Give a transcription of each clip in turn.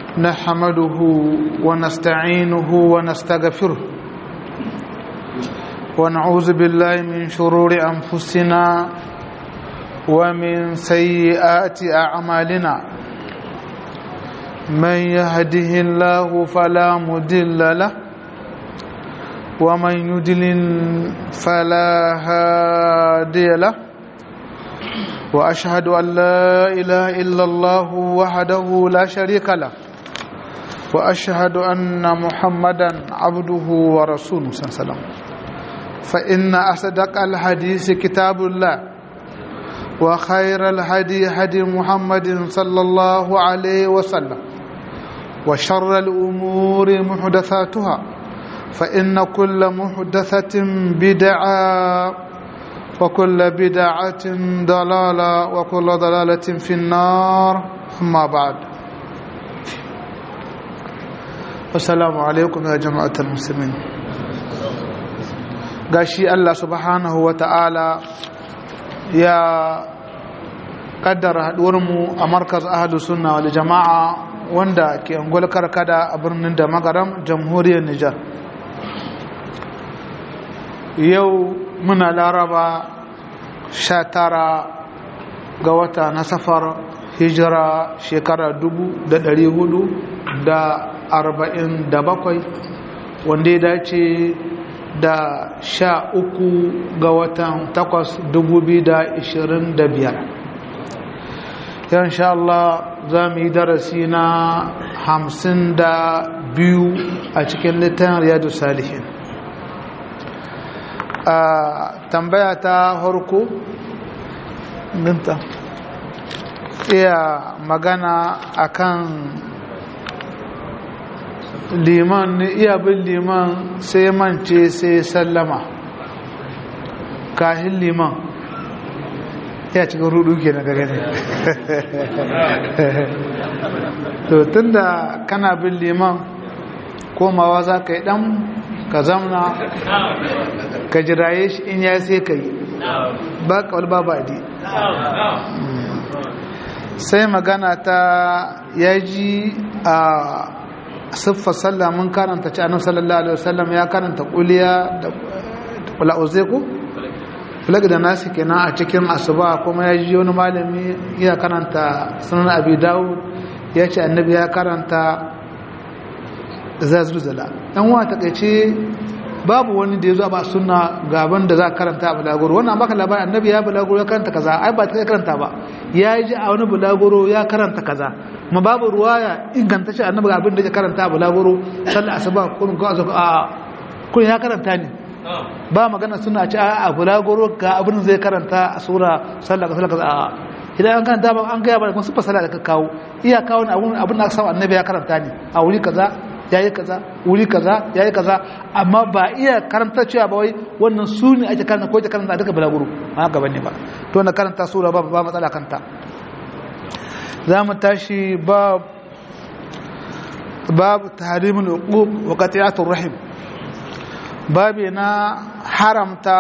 نحمده ونستعينه ونستغفره ونعوذ بالله من شرور أنفسنا ومن سيئات أعمالنا من يهده الله فلا مدل له ومن يدلل فلا هادي له واشهد ان لا اله الا الله وحده لا شريك له واشهد ان محمدا عبده ورسوله صلى الله عليه وسلم فان اصدق الحديث كتاب الله وخير الهدي هدي محمد صلى الله عليه وسلم وشر الامور محدثاتها فإن كل محدثة بدعة وكل بدعة ضلالة وكل ضلالة في النار أما بعد السلام عليكم يا جماعة المسلمين gashi Allah subhanahu wa ta'ala ya kaddara haɗuwarmu a markaz ahadu sunna wal jama'a wanda ke angol karkada a birnin da magaram jamhuriyar Nijar yau muna laraba sha tara ga wata na safar hijira shekara dubu da dari hudu da arba'in da bakwai wanda ya dace da sha uku ga watan takwas dubu biyu da ishirin da biyar insha Allah za mu yi darasi na hamsin da biyu a cikin littafin riyadu salihin a tambaya ta harko minta iya magana akan liman iya bin liman sai mance sai sallama kahin liman ya cikin rudu ke na gagane to tunda kana bin liman komawa za ka yi dan ka zamna ka jiraye shi in ya sai ka yi ba kawal ba ba di sai magana ta ya ji a siffar sallah mun karanta ci annabi sallallahu alaihi wasallam ya karanta kuliya da kula'uze ku flag da nasi kenan a cikin asuba kuma ya ji wani malami ya karanta sunan abi dawud ya ce annabi ya karanta zazuzala yan wa takaice babu wani da ya zo ba suna gaban da za ka karanta a bulaguro wannan baka labarin annabi ya bulaguro ya karanta kaza ai ba ta karanta ba ya ji a wani bulaguro ya karanta kaza ma babu ruwaya inganta shi annabi abin da ya karanta a bulaguro sallar asuba kun ko azu a kun ya karanta ne ba magana suna ci a bulaguro ga abin zai karanta a sura sallar sallar kaza a idan an karanta ba an gaya ba kuma sifa sallah da ka kawo iya kawo abin abin da aka samu annabi ya karanta ne a wuri kaza yayi kaza wuri kaza yayi kaza amma ba iya karanta cewa ba wai wannan su ne ake karanta ko ake karanta duka balaguro ba haka bane ba to na karanta sura ba ba matsala kanta za mu tashi bab bab tahrimul uquq wa qati'atur rahim babi na haramta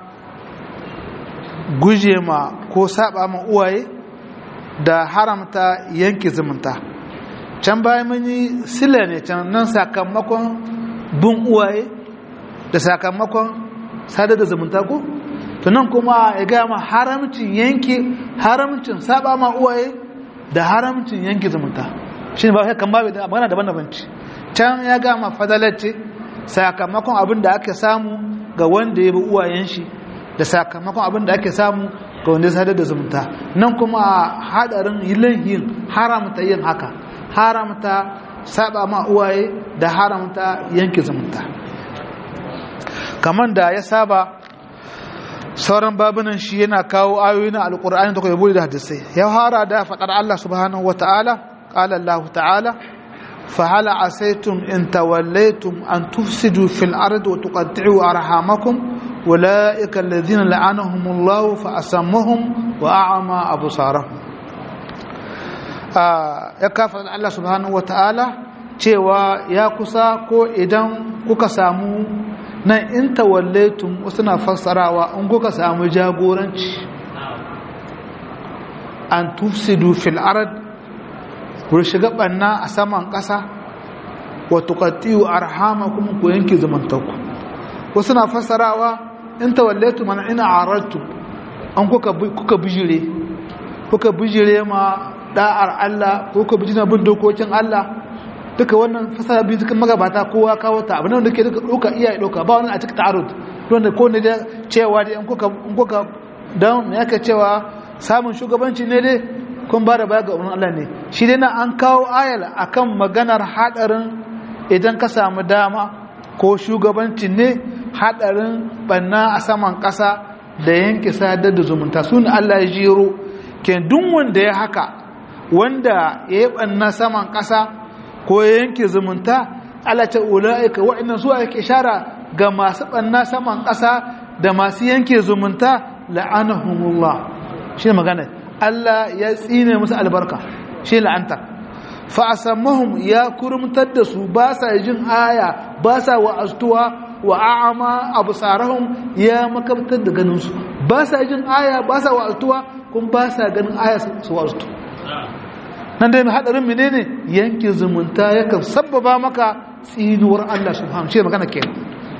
guje ma ko saba ma uwaye da haramta yanke zumunta can bayan mun yi sila ne can nan sakamakon bin uwaye da sakamakon sadar da zumunta ko to nan kuma ya gaya ma haramcin yanke haramcin saba ma uwaye da haramcin yanke zumunta shi ne ba kai kan babu da magana daban-daban ce can ya gaya ma fadalarce sakamakon abin da ake samu ga wanda ya bi uwayen shi da sakamakon abin da ake samu ga wanda ya sadar da zumunta nan kuma hadarin yin haramta yin haka haramta saba ma uwaye da haramta yanke zumunta kamar da ya saba sauran babunan shi yana kawo ayoyi na alkur'ani da kuma da hadisai ya fara da faɗar Allah subhanahu wa ta'ala qala Allah ta'ala fa hal asaytum in tawallaytum an tufsidu fil ardi wa tuqatti'u arhamakum ulaika alladhina la'anahumullahu fa asammahum wa a'ama absarahum ya kafa Allah subhanahu wa ta'ala cewa ya kusa ko idan kuka samu nan in tawallaitum wasu na fassarawa in kuka samu jagoranci an tufsidu fil arad ku shiga banna a saman ƙasa wa tuqatti'u arhamakum ku yanke zumuntanku wasu na fasarawa in tawallaitu man ina aradtu an kuka kuka bijire kuka bijire ma da'ar Allah ko kuka bijire bin dokokin Allah duka wannan fasara biyu cikin magabata kowa kawo ta abin da ke duka duka iya duka ba wani a cikin ta'arud wanda ko ne da cewa dai an kuka in kuka dan me yake cewa samun shugabanci ne dai kun ba da baya ga umarnin Allah ne shi dai na an kawo ayal akan maganar hadarin idan ka samu dama ko shugabanci ne hadarin banna a saman ƙasa da yanke sadar da zumunta su ne Allah ya jero ke duk wanda ya haka wanda ya yi banna saman ƙasa ko ya yanke zumunta Allah ta ula'ika wa'annan su ake shara ga masu banna saman ƙasa da masu yanke zumunta la'anahumullah shi ne magana Allah ya tsine musu albarka shi la'antar fa'asammahum ya kurumtar da su ba sa jin aya ba sa wa'aztuwa wa a'ama absarahum ya makamtar da ganinsu ba sa jin aya ba sa wa'aztuwa kun ba sa ganin aya su wa'aztu nan dai hadarin menene yankin zumunta yakan sabbaba maka tsinuwar Allah subhanahu shi magana kenan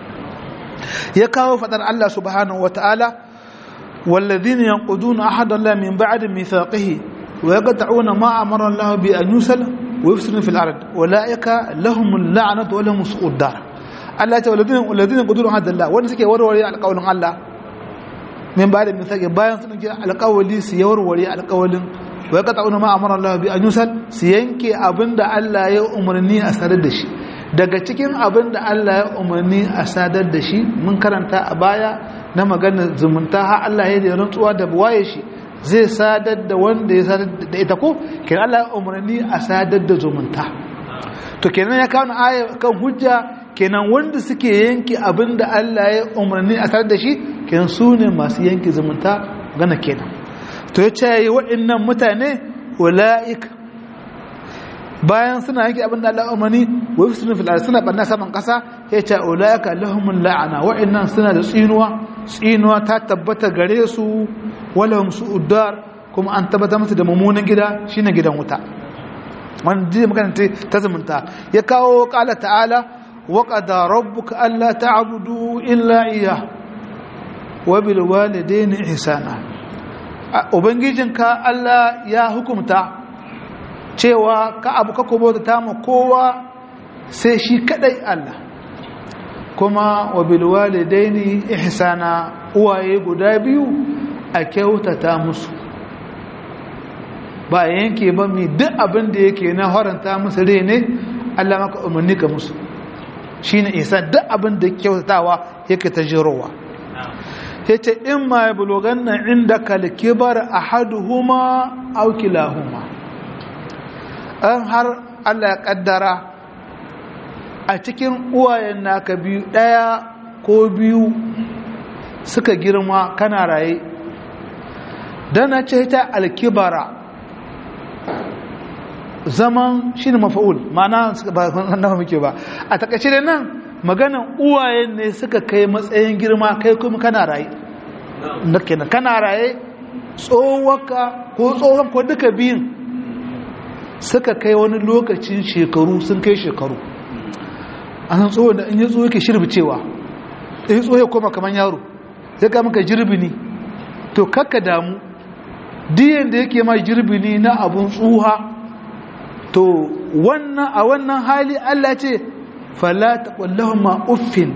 ya kawo fadar Allah subhanahu wataala والذين ينقضون أحد الله من بعد ميثاقه ويقطعون ما أمر الله بأن يوصل ويفسدون في الأرض أولئك لهم اللعنة ولهم سوء الدار الله تعالى والذين والذين ينقضون أحد الله وأن سكي وروري على قول الله من بعد ميثاقه باين سنجي على قول سيوروري على قول ويقطعون ما أمر الله بأن يوصل سينكي أبند الله يأمرني أسرد شيء daga cikin abin da Allah ya umarni a sadar da shi mun karanta a baya na maganar zumunta har Allah ya da rantsuwa da buwaye shi zai sadar da wanda ya sadar da ita ko kenan Allah ya umarni a sadar da zumunta to kenan ya kawo aya kan hujja kenan wanda suke yanke abin da Allah ya umarni a sadar da shi kenan su ne masu yanke zumunta gana kenan to ya ce waɗannan mutane ula'ik bayan suna yanke abin da Allah umarni wa yusrun fil ardi suna barna saman kasa ya ce ulaika lahumul la'ana wa'annan suna da tsinuwa tsinuwa ta tabbata gare su walahum su'udar kuma an tabbata musu da mummunan gida shine gidan wuta wannan ji magana ta zumunta ya kawo qala ta'ala wa qada rabbuka alla ta'budu illa iyyah wa bil walidayni ihsana ubangijinka Allah ya hukumta cewa ka abu ka kubota ta ma kowa sai shi kadai Allah kuma wa bil walidaini ihsana uwaye guda biyu a kyautata musu ba yanke ba mi duk abin da yake na haranta musu rai ne Allah maka umarni ka musu shine ihsan duk abin da kyautatawa yake ta jirowa yace in ma yablughanna indaka al-kibar ahaduhuma aw kilahuma an har Allah ya kaddara a cikin uwayen naka biyu ɗaya ko biyu suka girma kana raye dana ce ta alkibara zaman shi ne mafa'ul ma'ana ba na muke ba a takaice da nan maganan uwayen ne suka kai matsayin girma kai kuma kana raye kana raye tsohonka ko tsohon ko duka biyun suka kai wani lokacin shekaru sun kai shekaru a san tsohon da in yi tsohon yake shirbicewa in yi tsohon ya koma kamar yaro zai kama ka jirbini to kakka damu diyan da yake ma jirbini na abun tsuha to wannan a wannan hali Allah ce fala taqallahuma uffin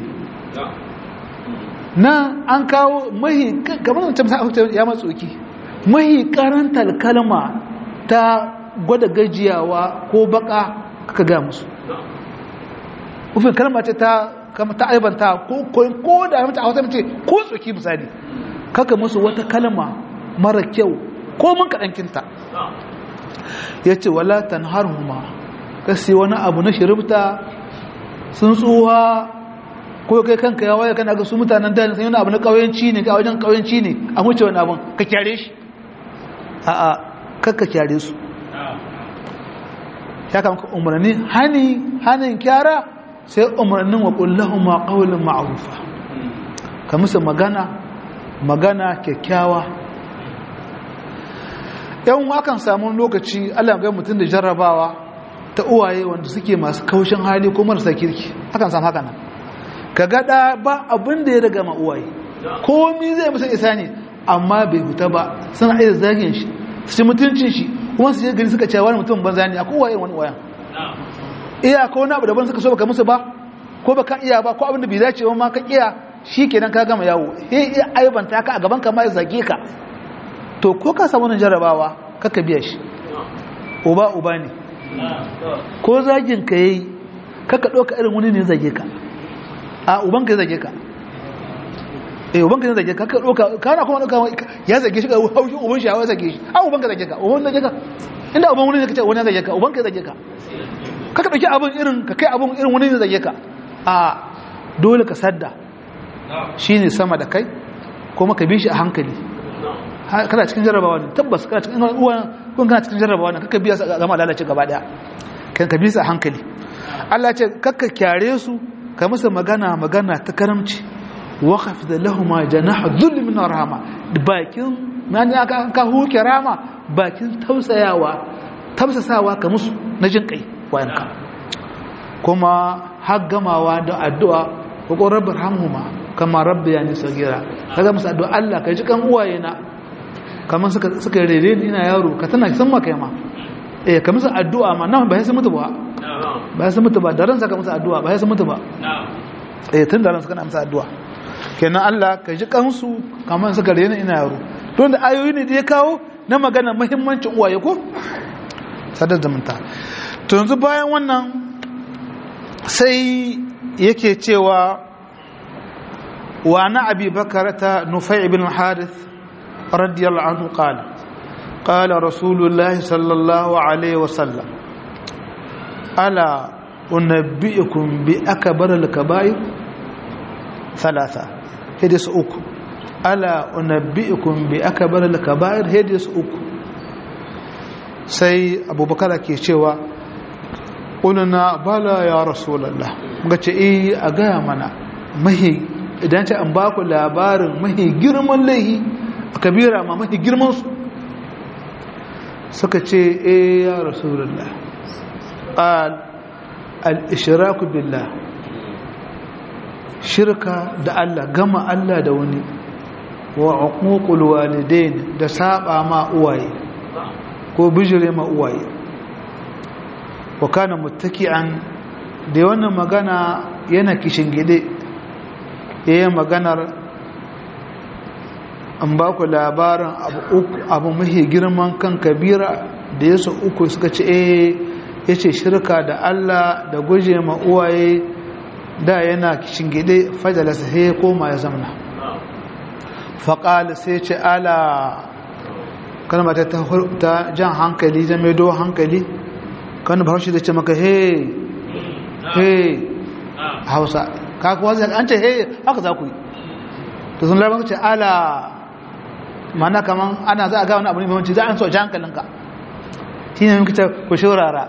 nan an kawo mahi kamar da ya matsoki mahi karantar kalma ta gwada gajiyawa ko baka kaka ga musu ufin kalma ce ta kama ta aibanta ko ko da mace a wata mace ko tsoki misali kaka musu wata kalma mara kyau ko mun kaɗankinta ya ce wala tanharhuma kasi wani abu na shirifta sun tsuwa ko kai kanka ya waye kana ga su mutanen da sun yi abu na ƙauyenci ne a wajen ƙauyenci ne a wuce wani abun ka kyare shi a'a kakka kyare su ya kama ka umarni hani hanin kyara sai umarnin wa kullahum ma qawlan ma'rufa ka musu magana magana kyakkyawa yan akan samu lokaci Allah ga mutum da jarrabawa ta uwaye wanda suke masu kaushin hali ko marasa kirki akan samu haka nan ka gada ba abin da ya daga ma uwaye komi zai musu isa ne amma bai huta ba suna iya zagin shi su ci mutuncin shi kuma su je gari suka cewa wani mutum banza ne akwai uwaye wani uwayen iya ko wani abu daban suka so baka musu ba ko baka iya ba ko abin da bai dace ba ma ka iya shi kenan ka gama yawo he iya aibanta ka a gaban ka ma ya zage ka to ko ka samu wani jarabawa kaka biya shi uba uba ne ko zagin ka yayi kaka ɗauka irin wani ne zage ka a uban ka zage ka eh uban ka zage ka kaka ɗauka kana kuma ɗauka ya zage shi ka haushin uban shi ya zage shi a uban ka zage ka uban zage ka inda uban wani ne kace wani zage ka uban ka zage ka kaka ɗauki abin irin ka kai abin irin wani ne zage ka a dole ka sadda shine sama da kai kuma ka bi shi a hankali kana cikin jarrabawa ne tabbas kana cikin uwa kun kana cikin jarrabawa ne kaka biya su gama lalace gaba daya kan ka bi su a hankali Allah ce kakka kyare su ka musu magana magana ta karamci wa khafid lahum janaha dhull min rahma bakin man ya ka ka huke rama bakin tausayawa tausasawa ka musu na jin kai wayanka kuma har gamawa da addu'a ko rabbir hamhuma kama rabbi yani sagira kaga musu addu'a Allah ka ji kan uwaye na kamar suka suka rere ni ina yaro ka tana san maka ma eh ka musu addu'a ma nan ba sai mutu ba ba sai mutu ba da ran saka musu addu'a ba sai mutu ba eh tun da ran suka na musu addu'a kenan Allah ka ji kansu kamar suka rere ni ina yaro don da ayoyi ne da ya kawo na magana muhimmancin uwaye ko sadar zumunta to yanzu bayan wannan sai yake cewa wa na abi bakarata nufai ibn harith radiyallahu anhu qala qala rasulullahi sallallahu alaihi wasallam ala unabbiukum bi akbar al-kaba'ir thalatha hadis uku ala unabbiukum bi akbar al-kaba'ir hadis uku sai abubakar ke cewa ƙunana bala ya rasulallah ga ce iya a gaya mana mahi idan ce an ba ku labarin mahi girman laihi a kabira ma mahi girmansu suka ce iya ya rasulallah al'ishiraku billah shirka da Allah gama Allah da wani wa uququl walidain da saba ma uwaye ko bijire ma uwaye wa kana muttaki'an da wannan magana yana kishin gide yayin maganar an ba ku labarin abu uku abu mahi girman kan kabira da yasa uku suka ce eh yace shirka da Allah da guje ma uwaye da yana kishin gide fajala sai koma ya zamna faqala sai ce ala kalma ta ta jan hankali ta mai do hankali kan bahaushe da ce maka he he hausa ka kuwa zai an ce he haka za ku yi to sun labar ce ala mana kaman ana za a ga wani abu ne mamanci za a so ji hankalinka shi ne muka ce ku shurara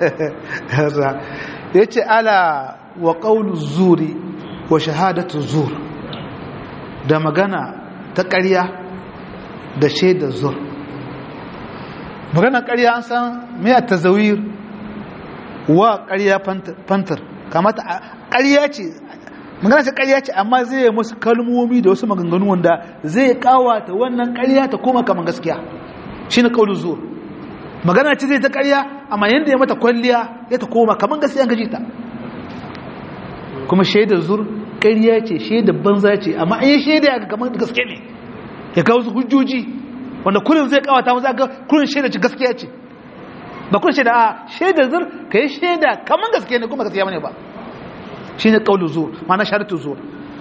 ya ce ala wa ƙaunu zuri wa shahadatu zur da magana ta ƙarya da shaidar zur magana ƙarya an san mai a tazawir wa ƙarya fantar kamata ƙarya ce magana ce ƙarya ce amma zai yi musu kalmomi da wasu maganganu wanda zai kawata wannan ƙarya ta koma kamar gaskiya shi ne ƙaunin zuwa magana ce zai ta ƙarya amma yadda ya mata kwalliya ya ta koma kamar gaskiya gaji ta kuma shaidar zur ƙarya ce shaidar banza ce amma an yi shaida ya kamar gaske ne ya kawo su hujjoji wanda kullum zai kawata musu aka kullum shaida ce gaskiya ce ba kullum shaida a shaida zur ka yi shaida kamar gaskiya ne kuma gaskiya bane ba shi ne ƙaunin zur mana sharatu zur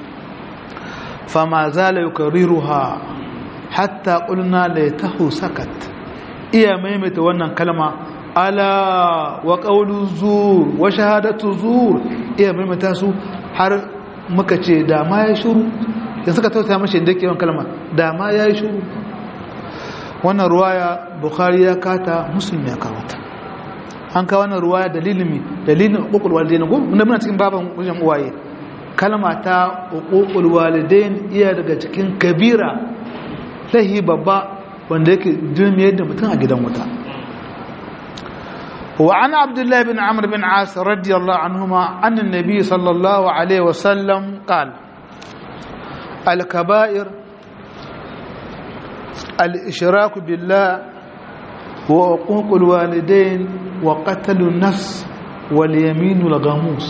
fama zala yukarriruha hatta qulna la yatahu sakat iya maimaita wannan kalma ala wa qawlu zur wa shahadatu zur iya maimaita su har muka ce da ma ya shiru da suka tauta mashi da ke kalma da ma ya yi shiru wannan ruwaya bukhari ya kata muslim ya kawata an kawo wannan ruwaya dalilin mi dalilin uqul walidain go mun muna cikin baban wajen uwaye kalma ta uqul walidain iya daga cikin kabira lahi babba wanda yake dulmiyar da mutum a gidan wuta وعن عبد الله بن عمرو بن عاص رضي الله عنهما أن النبي صلى الله عليه وسلم قال الكبائر الإشراك بالله وعقوق الوالدين وقتل النفس واليمين الغموس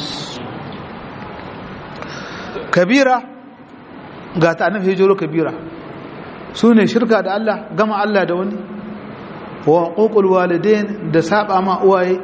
كبيرة قالت أنا في جلو كبيرة سوني شركة دا الله قمع الله دوني وعقوق الوالدين دا سابع ما أواي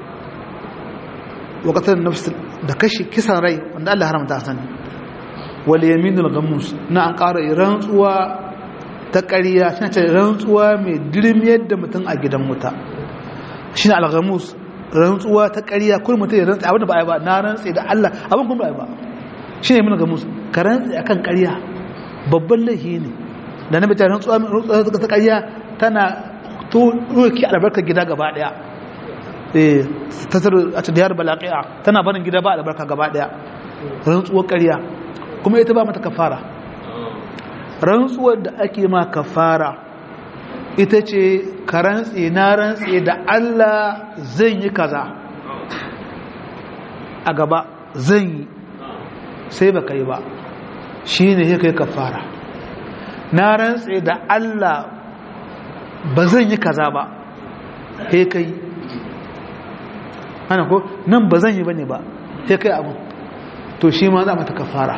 وقتل النفس دا كشي كسان ري وان الله حرم تحسن واليمين الغموس نعم قارئ رنسوا ta ƙariya shi ce rantsuwa mai dirmiyar da mutum a gidan wuta shi ne alghamus rantsuwa ta ƙariya kuma mutum ya rantsa abin da ba a yi ba na rantsa da Allah abin kuma ba a yi ba shi ne mun gamus ka rantsa akan ƙariya babban laifi ne da na bita rantsuwa ta ƙariya tana to roki albarkar gida gaba ɗaya eh ta tsaro a diyar balaqi'a tana barin gida ba albarka gaba ɗaya rantsuwar ƙariya kuma ita ba mata kafara rantsuwar da ake ma kafara ita ce ka rantse na rantse da Allah zan yi kaza a gaba zan yi sai ba kai ba shi ne ya kai kafara na rantse da Allah ba zan yi kaza ba he kai hana ko nan ba zan yi ba ne ba he kai abu to shi ma za mata kafara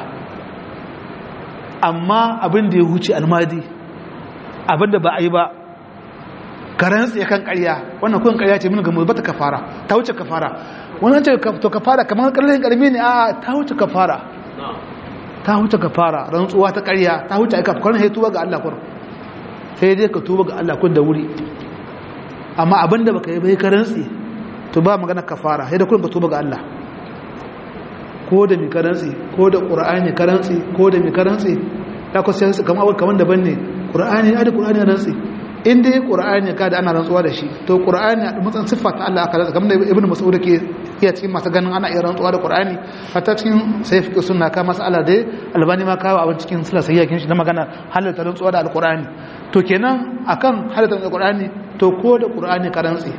amma abin da ya huce almadi abin da ba a yi ba karen tsaye kan karya wannan kuwan karya ce min ga ba ta kafara ta wuce kafara wannan ce to kafara kamar karlin karmi ne a ta wuce kafara ta wuce kafara rantsuwa ta karya ta wuce aika kwanan sai tuba ga Allah kur sai dai ka tuba ga Allah kun da wuri amma abin da baka yi bai karen tsaye to ba magana kafara sai da kun ka tuba ga Allah ko da mi karantsi ko da ƙura'ani karantsi ko da mi karantsi ya kusa yansu kama abu kamar daban ne ƙura'ani ya da ƙura'ani rantsi in dai ƙura'ani ka da ana rantsuwa da shi to ƙura'ani a matsan siffa ta Allah aka rantsa kamar da ibn mas'ud ke iya cikin masu ganin ana iya rantsuwa da ƙura'ani hatta cikin sai fi sunna ka masu Allah dai albani ma kawo abin cikin sila sai yakin shi na magana halatta rantsuwa da alƙura'ani to kenan akan halatta da ƙura'ani to ko da ƙura'ani ka rantsi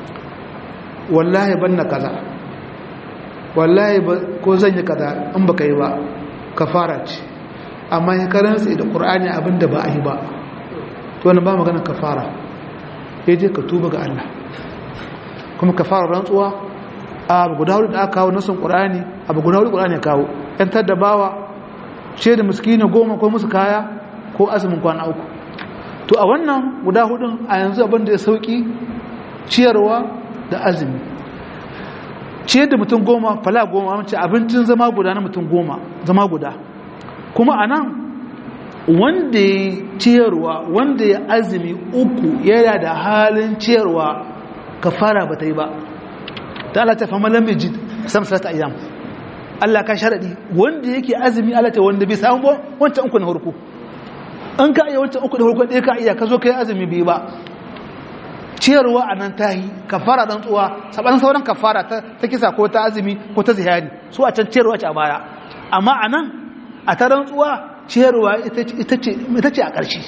wallahi banna kaza wallahi ko zan yi kaza in baka yi ba kafara ce amma ya karantsi da qur'ani abinda ba a yi ba to wannan ba magana kafara sai je ka tuba ga Allah kuma kafara rantsuwa abu guda hudu da aka kawo nasin qur'ani abu guda hudu qur'ani ya kawo yantar da bawa ce da miskini goma ko musu kaya ko azumin kwana uku to a wannan guda hudun a yanzu abin da ya sauki ciyarwa da azumi ciyar da mutum goma fala goma mace abincin zama guda na mutum goma zama guda kuma a nan wanda ya ciyarwa wanda ya azumi uku yana da halin ciyarwa ka fara ba ta yi ba ta Allah ta fama lamar jid sam salata ayyam Allah ka sharadi wanda yake azumi Allah ta wanda bai samu ba wancan uku na harko an ka iya wancan uku da harko ɗaya ka iya ka zo ka yi azumi bai ba ciyarwa a nan ta yi kafara ɗan tsuwa saɓanin sauran kafara ta kisa ko ta azumi ko ta zihari su a can ciyarwa ce a baya amma a nan a ta rantsuwa ciyarwa ita ce a ƙarshe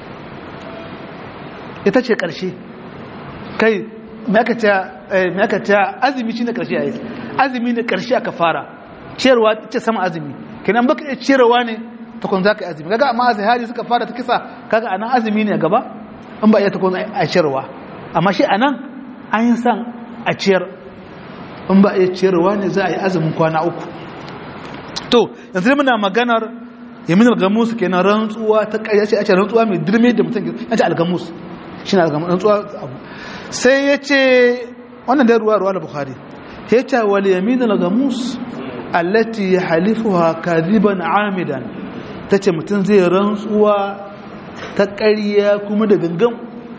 ita ce ƙarshe kai ma'aikata azumi shi ne ƙarshe a yi azumi ne ƙarshe a kafara ciyarwa ce sama azumi kenan baka iya ciyarwa ne takon za ka yi azumi kaga amma zihari suka fara ta kisa kaga a nan azumi ne a gaba an ba iya takon a ciyarwa amma shi a nan an yi san a ciyar in ba a yi ciyarwa ne za a yi azumin kwana uku to yanzu da muna maganar yamin algamus ke na rantsuwa ta ƙarya ce a ce rantsuwa mai dirme da mutum ya ce algamus shi na algamus rantsuwa abu sai ya ce wannan da ruwa ruwa da bukhari ya ce wal yamin algamus allati ya halifuwa kadiban amidan ta ce mutum zai rantsuwa ta ƙarya kuma da gangan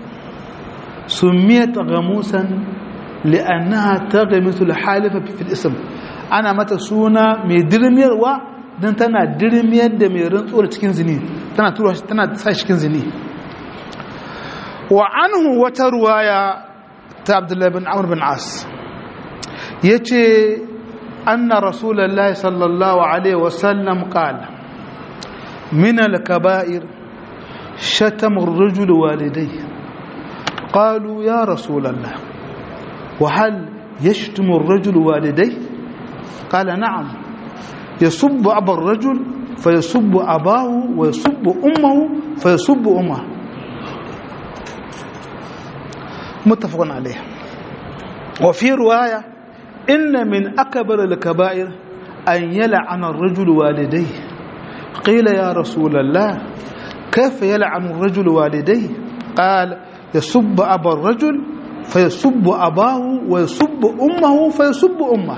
سميت غموسا لأنها تغمس الحالفة في الاسم أنا متى سونا مي درمير و dan tana dirmiyar da mai rantsuwar cikin zini tana tura tana sa cikin zini wa anhu wata ruwaya ta Abdullah bin Amr bin As yace anna rasulullahi sallallahu alaihi wasallam qala min al-kaba'ir شتم الرجل والديه قالوا يا رسول الله وهل يشتم الرجل والديه قال نعم يسب أبا الرجل فيسب أباه ويسب أمه فيسب أمه متفق عليه وفي رواية إن من أكبر الكبائر أن يلعن الرجل والديه قيل يا رسول الله كيف يلعن الرجل والديه قال يسب أبا الرجل فيسب أباه ويسب أمه فيسب أمه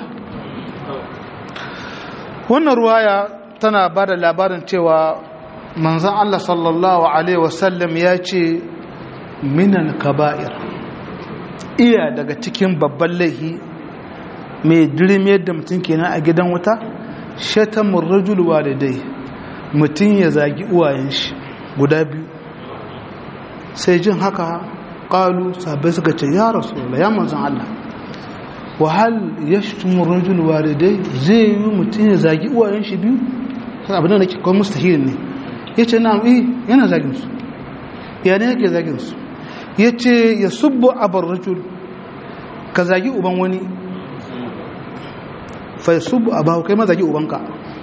wannan ruwaya tana ba da labarin cewa manzan Allah sallallahu Alaihi wasallam ya ce minan kaba'ir iya daga cikin babban laihi mai dirime da mutum kenan a gidan wuta shatamun rajul walidai mutum ya zagi uwayen shi guda biyu sai jin haka ƙalu sabai suka ce ya rasu ya manzan Allah wahal ya shitumun rajul walidai zai yi mutum ya zagi uwayen shi biyu abin da nake kawai mustahil ne ya ce na yi yana zagin su ya ne yake zagin su ya ce ya subbo abar rajul ka zagi uban wani fa ya subbo abahu kai ma zagi ubanka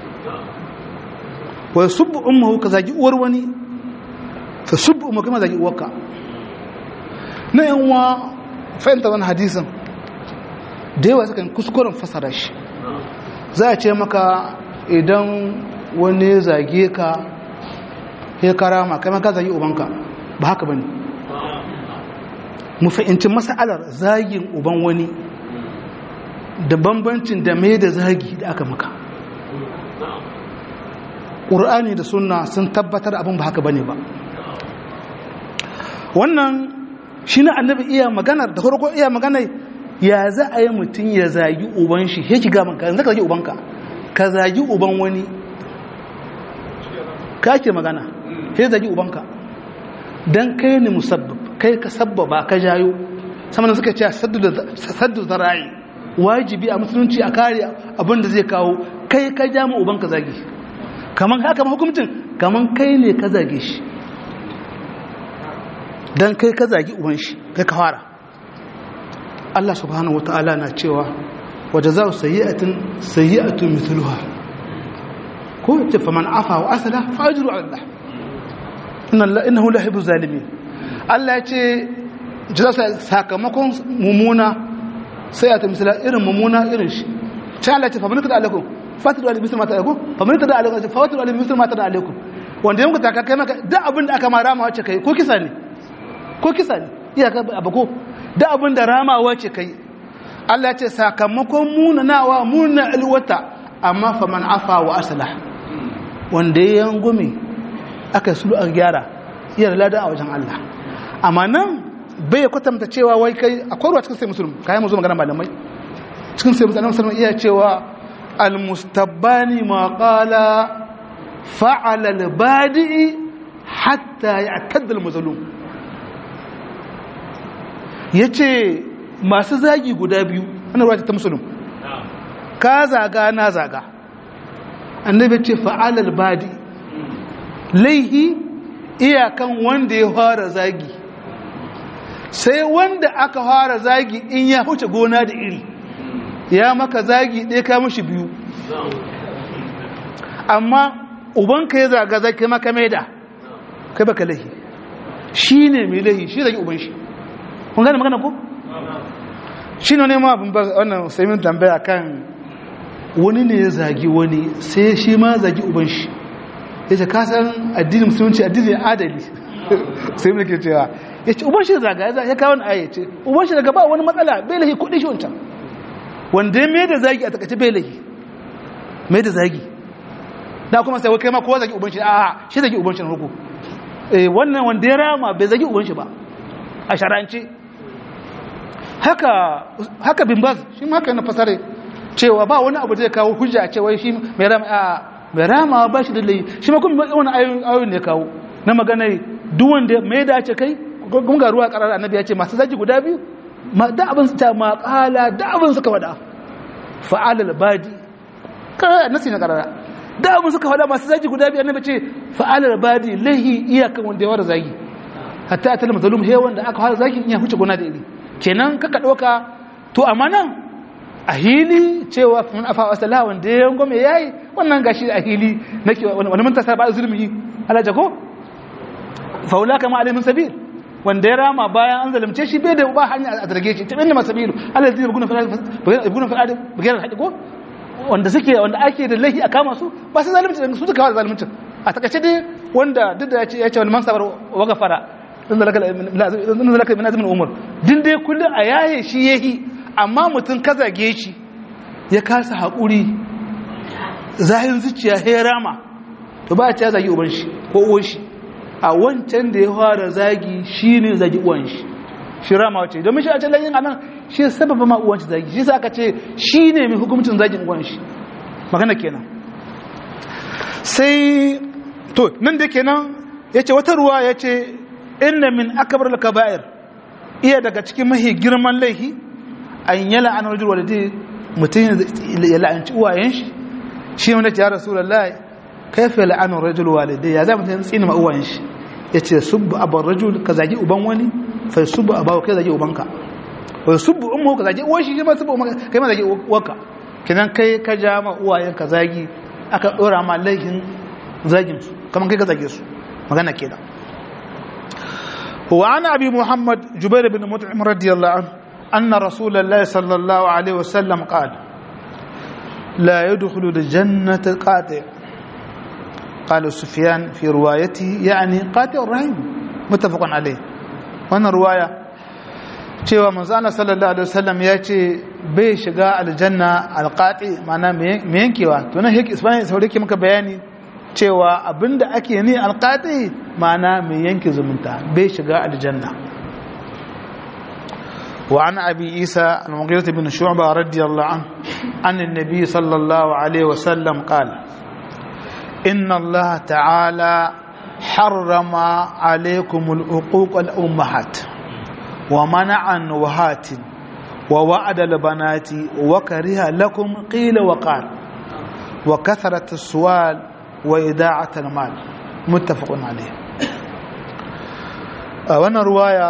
wa ya subbo ummahu ka zagi uwar wani fa subbo umma kai ma zagi uwarka na yan uwa fahimta wani hadisin da yawa sukan kuskuren fasara shi za a ce maka idan wani ya zage ka ya karama kai maka zagi ubanka ba haka bane mu fahimci mas'alar zagin uban wani da bambancin da mai da zagi da aka maka ƙur'ani da sunna sun tabbatar abin ba haka bane ba wannan shi na annabi iya maganar da farko iya maganar ya za a yi mutum ya zagi uban shi ya ki gaban ka zaka zagi ubanka ka zagi uban wani ka ke magana ya zagi ubanka don kai ne musabbab kai ka sabbaba ka jayo sama suka ce saddu zara'i wajibi a musulunci a kare abin da zai kawo kai ka ja mu ubanka zagi kaman haka ma hukuncin kaman kai ne ka zage shi don kai ka zagi uban shi kai ka fara Allah subhanahu wata'ala na cewa waje za su sayi'atin sayi'atun mithluha ko ce faman afa wa asala fajiru Allah innahu la hibu zalimin Allah ya ce jaza sakamakon mumuna sayi'atun mithla irin mumuna irin shi ta Allah ce faman kada alaikum fatiru alaikum misal mata alaikum faman kada alaikum fatiru alaikum misal mata alaikum wanda yanku ta kai maka duk abin da aka ma rama wacce kai ko kisa ne ko kisa ne iyaka abako da abin da ramawa ce kai Allah ya ce sakamakon munanawa muna alwata amma fa man afa wa aslah wanda ya yangume aka sulu an gyara iya lada a wajen Allah amma nan bai kwatanta cewa wai kai akwai ruwa cikin sai musulun kayan mu zo magana malamai cikin sai musulun musulun iya cewa almustabbani ma qala fa'ala al-badi hatta ya'tadda al-mazlum ya ce masu zagi guda biyu ana ruwa ta musulun ka zaga na zaga annabi ce fa'alar badi laihi iyakan wanda ya fara zagi sai wanda aka fara zagi in ya huce gona da iri ya maka zagi ɗaya ka mashi biyu amma ubanka ya zaga zai kai maka maida kai baka laihi shi ne mai laihi shi zagi uban shi kun gane magana ko shi ne ma abin ba wannan saimin tambaya kan wani ne ya zagi wani sai shi ma zagi uban shi ya ce kasan addinin musulunci addinin adali sai mu ke cewa ya ce uban shi zaga ya kawo na aya ce uban shi daga ba wani matsala bai lahi kudi shi wancan wanda ya mai da zagi a takaice bai lahi mai da zagi da kuma sai kai ma kowa zagi uban shi a shi zagi uban shi na ruku wannan wanda ya rama bai zagi uban shi ba a sharance haka haka bin baz shi ma haka yana fasare cewa ba wani abu zai kawo hujja a cewa shi mai rama a mai rama ba shi da lai shi ma kuma wani ayoyin ne kawo na magana duk wanda mai dace kai kun ga ruwa karar annabi ya ce masu zaki guda biyu ma da abin su ta ma kala da abin suka wada fa'alal badi karar nasi na karara da abin suka faɗa masu zagi guda biyar na bace fa'alar badi lahi iyakan wanda ya wara zagi hatta a talama zalum he wanda aka fara zagi iya huce gona da iri kenan kaka ɗauka to amma nan a hili cewa mun afa wa sallah wanda ya yango mai yayi wannan gashi a hili nake wani mun tasa ba zulmi alaja ko faula kama alaihi sabil wanda ya rama bayan an zalunce shi bai da ba hanya a zarge shi ta inda masabilu alladhi yabguna fil yabguna fil ard bighayr al ko wanda suke wanda ake da lahi a kama su ba su zalunci da su suka kawo zalunci a takaice dai wanda duk da ya ce ya ce wal mansabar wa gafara in da laka min azumin umar din dai kullum a yaye shi yahi amma mutum ka zage shi ya kasa haƙuri zahin zuciya ya rama to ba a ce ya zagi uban shi ko uwan shi a wancan da ya fara zagi shi ne zagi uwan shi shi rama wace domin shi a can lagin anan shi sababa ma uwan shi zagi shi sa aka ce shi ne mai hukumcin zagin uwan shi magana kenan sai to nan da kenan ya ce wata ruwa ya ce inna min akabar kaba'ir iya daga cikin mahi girman laihi an yi la'an rajul walidai mutum ya la'anci uwayen shi shi wanda ya rasulullahi kaifa la'an rajul walidai ya za mutum tsini ma uwayen shi ya ce subbu abar rajul ka zagi uban wani fa subbu abawa kai zagi ubanka wa subbu ummu ka zagi uwan shi ma subbu ubanka kai ma zagi uwanka kidan kai ka ja ma uwayen ka zagi aka dora ma laihin zagin su kamar kai ka zage su magana kenan وعن أبي محمد جبير بن مطعم رضي الله عنه أن رسول الله صلى الله عليه وسلم قال لا يدخل الجنة قاطع قال سفيان في روايته يعني قاطع الرحم متفق عليه وانا رواية cewa manzana sallallahu alaihi wasallam ya ce bai shiga aljanna alqati ma'ana me yankewa to nan yake isbani saurare ke maka bayani cewa abinda ake ni alqati ma'ana mai yanke zumunta bai shiga aljanna wa an abi isa al-mughirah bin shu'bah radiyallahu an an annabi sallallahu alaihi wasallam qala inna allah ta'ala harrama alaykum al-uquq al-ummahat wa mana'a an-nuhat wa wa'ada al-banati wa kariha lakum qila wa qala wa katharat as-su'al wa ida'at al-mal muttafaqun alayh a wannan ruwaya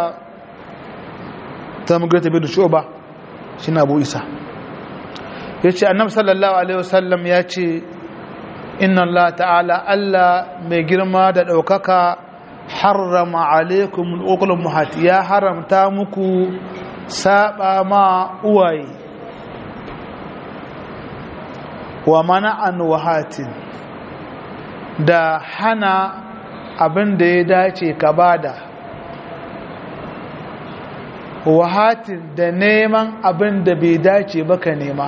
ta mugrata bin shuba shine abu isa yace annabi sallallahu alaihi wasallam yace inna allah ta'ala allah mai girma da daukaka harrama alaikum al muhat ya haramta muku saba ma uwaye wa mana'an wahatin da hana abin da ya dace ka bada wahatin da neman abin da bai dace ba ka nema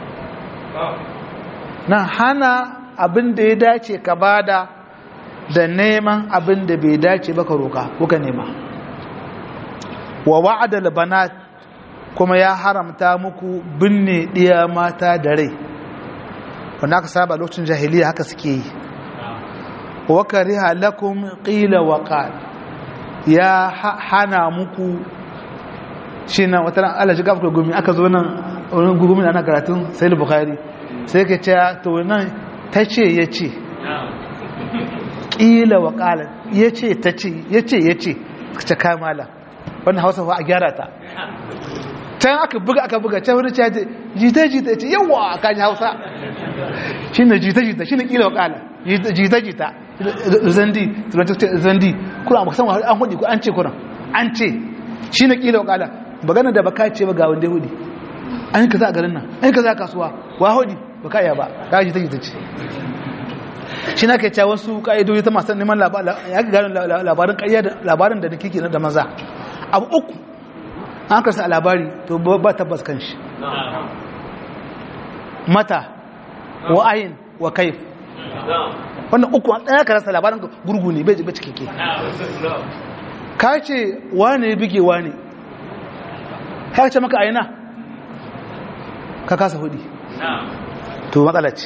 na hana abin da ya dace ka bada da neman abin da bai dace ba ka roka kuka nema wa wa'adal banat kuma ya haramta muku binne ɗiya mata da rai wanda aka saba lokacin jahiliya haka suke yi wa kariha lakum qila wa qal ya hana muku shi na wata Allah shi gafaka gumi aka zo nan wani gumi ana karatun sai bukhari sai ka ce to nan ta ce ya ce ƙila wa ƙalar ya ce ta ce ya ce ya ce ka ce kamala wannan hausa fa a gyara ta can aka buga aka buga can wani ce jita jita ce yawa a kan hausa shi ne jita jita shi ne ƙila wa ƙalar jita jita zandi zandi kuna a musamman an hudu ko an ce kuna an ce shi ne ƙila wa ƙalar bagana da baka ce ba ga wanda hudi an yi kaza a garin nan an yi kaza a kasuwa wa hudi baka iya ba ka jita jita ce shi na ke cewa wasu ka'idoji ta masu neman labarin ƙarya da labarin da nake da maza abu uku an karsa a labari to ba tabbas kan shi mata wa ayin wa kaif wannan uku an ɗaya karasa labarin gurgu ne bai cike ke ka ce wane ya bige wane ka ce maka aina ka kasa hudi to matsala ce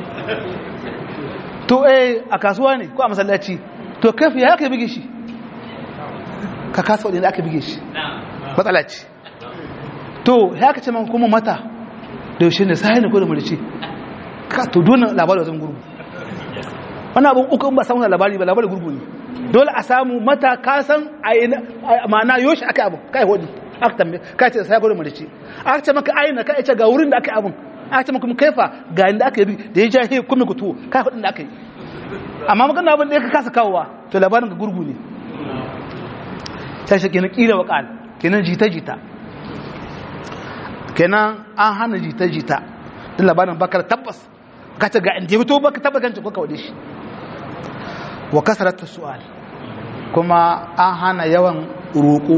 to eh a kasuwa ne ko a masallaci to kafi ya ka bige shi ka kasa wadda aka bige shi matsala ce to ya ka ce man kuma mata da yaushe ne sai ne ko da mulci ka to dole labarin wajen gurgu wani abin uku in ba samu labari ba labari gurgu ne dole a samu mata ka san a ma'ana yoshi aka abin kai hudu aka tambaye ka ce sai gurin marici aka ce maka aina ka ce ga wurin da aka abin aka ce maka kuma kaifa ga inda aka yi da ya ja he kuma ku tuwo kai hudun da aka yi amma magana abin da ya kasa kawowa to labarin ga gurgu ne sai shi kenan kila wa qal kenan jita jita kenan an hana jita jita din labarin bakar tabbas ka ce ga inda ya fito baka tabbas kan ko kawade shi wa kasaratu su'al kuma an hana yawan roƙo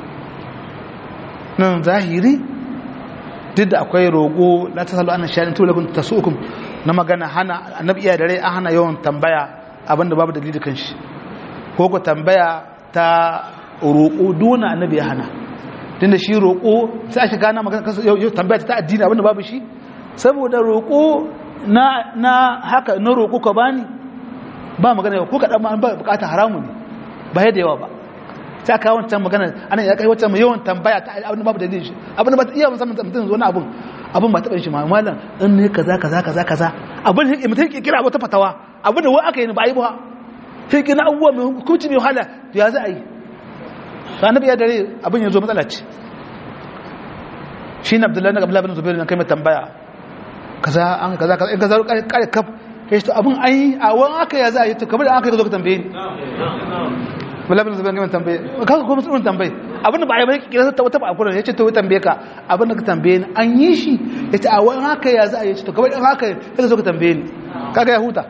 nan zahiri duk da akwai roƙo la ta salu annan shayin tulakun ta su'ukum na magana hana annabi iya da rai an hana yawan tambaya abinda babu dalili kan shi ko ku tambaya ta roƙo duna annabi ya hana tun da shi roƙo sai aka gana magana kansu yau tambaya ta addini abinda babu shi saboda roƙo na na haka na roƙo ka bani ba magana ko kaɗan ma an ba bukata haramu ne ba yadda yawa ba sai aka wancan magana ana ya kai wancan yawan tambaya ta abin babu dalilin shi abin ba iya musamman mutum zo na abin abin ba taɓa shi ma malam in ne kaza kaza kaza kaza abin da mutum ke kira wata fatawa abin da wai aka yi ba yi ba sai kina abubuwa mai hukunci mai wahala to ya za a yi ba na biya dare abin ya zo matsala ce shi na abdullahi na abdullahi bin zubairu na kai mai tambaya kaza an kaza kaza in kaza kare kaf kai to abin ai a wani aka ya za a yi to kamar da aka yi zo ka tambaye ni Abdullahi bin zubairu kai mai tambaye kaga ko musulmin tambaye abin da ba a yi ba kira ta wata ba kullun yace to tambaye ka abin da ka tambaye ni an yi shi yace a wani aka ya za a yi to kamar da aka yi zo ka tambaye ni kaga ya huta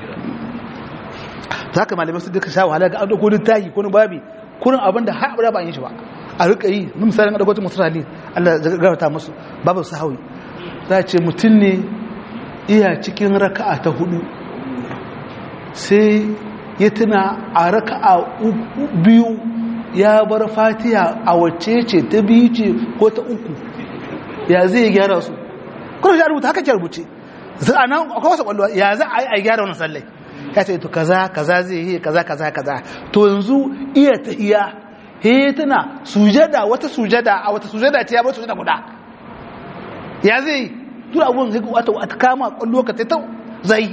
za ka malamai su duka sha wahala ga an dauko littafi ko babi kurin abin da har abada ba yin shi ba a rika yi na misalin a dakwacin musu rali Allah ya garata musu babu su hawi za a ce mutum ne iya cikin raka'a ta hudu sai ya tuna a raka'a biyu ya bar fatiya a wacce ce ta biyu ce ko ta uku ya zai gyara su kuma shi rubuta haka ke rubuce a nan akwai wasu kwallo ya za a yi a gyara wani sallai ya ce to kaza kaza zai yi kaza kaza kaza to yanzu iya ta iya he tana sujada wata sujada a wata sujada ce ya bar sujada guda ya zai duk abun sai wata wata kama kwallo ka ta zai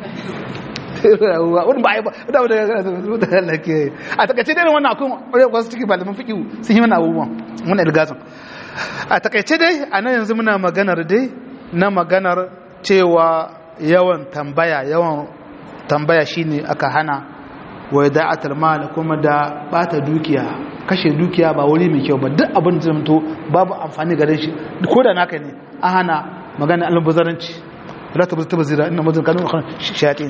wani ba a yi ba da wadda da Allah ke a takaice dai wannan akwai wasu cikin malamin fiƙi sun yi mana abubuwan muna ilgazin a takaice dai a nan yanzu muna maganar dai na maganar cewa yawan tambaya yawan tambaya shine aka hana wa da'atul mal kuma da bata dukiya kashe dukiya ba wuri mai kyau ba duk abin da zamto babu amfani gare shi ko da naka ne an hana magana almubazaranci la tabzu tabzira inna mudun kanu shayatin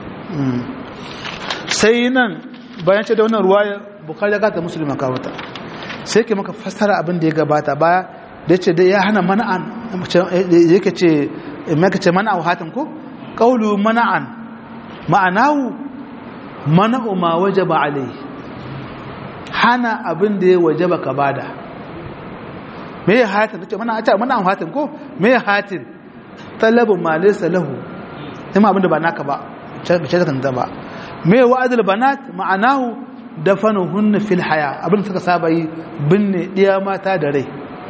sai nan bayan ce da wannan ruwaya bukhari ya gata muslima ka wata sai ke maka fassara abin da ya gabata baya da ce dai ya hana mana'an yake ce maka ce mana'u hatin ko qawlu mana'an ma'anahu mana'u ma wajaba alai hana abin da ya wajaba ka bada me ya hatin ce mana ta mana'u hatin ko me ya hatin talabu ma laysa lahu kuma abin da ba naka ba ce da kanta ba me wa'adul banat ma'anahu dafanuhunna fil haya abin da suka saba yi binne diya mata da rai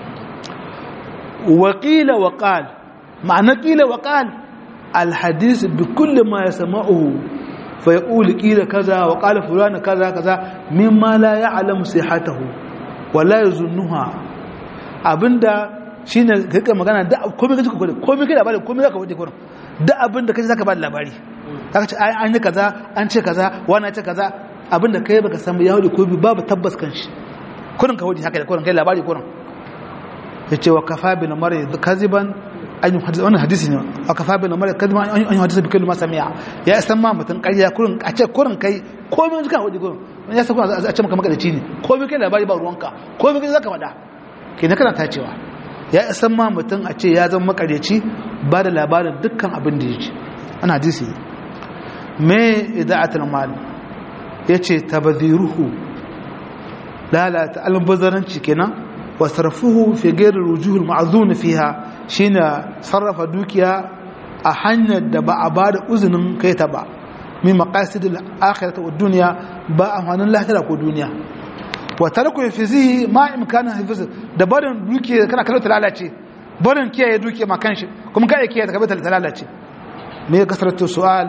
wa qila wa qal ma'ana qila wa qal al hadith bi kulli ma yasma'uhu fa yaqulu qila kaza wa qala fulana kaza kaza mimma la ya'lamu sihhatahu wa la yazunnuha abinda shine kake magana da komai kaje komai komai kai labari komai zaka wuce kurin da abinda kaje zaka ba labari kaga ce an yi kaza an ce kaza wani ce kaza abinda kai baka san ya hudu ko babu tabbas kan shi kurin ka hudu haka da kurin kai labari kurin ya ce wa kafa bin mara kaziban an yi hadisi wannan hadisi ne wa kafa bin mara kaziban an yi hadisi bi kullu masamiya ya san ma mutun ƙarya kurin a ce kurin kai komai kan hudu kurin ya san kuma a ce maka makadaci ne komai kai labari ba ruwanka komai kai zaka faɗa ke na kana tacewa ya san ma mutum a ce ya zama makaryaci ba da labarin dukkan abin da ya ji ana hadisi me ida'atul mal yace tabdhiruhu lalata albazaranci kenan wa sarfuhu fi ghayr rujuhul ma'zun fiha shine sarrafa dukiya a hanyar da ba a bada uzunin kai ta ba min maqasidil akhirati wad dunya ba amfanin lahira ko duniya wa tarku fizihi ma imkana hifz da barin dukiya kana kallon ta lalace barin kiyaye dukiya ma kanshi kuma kai kiyaye ta kabe ta lalace me kasratu su'al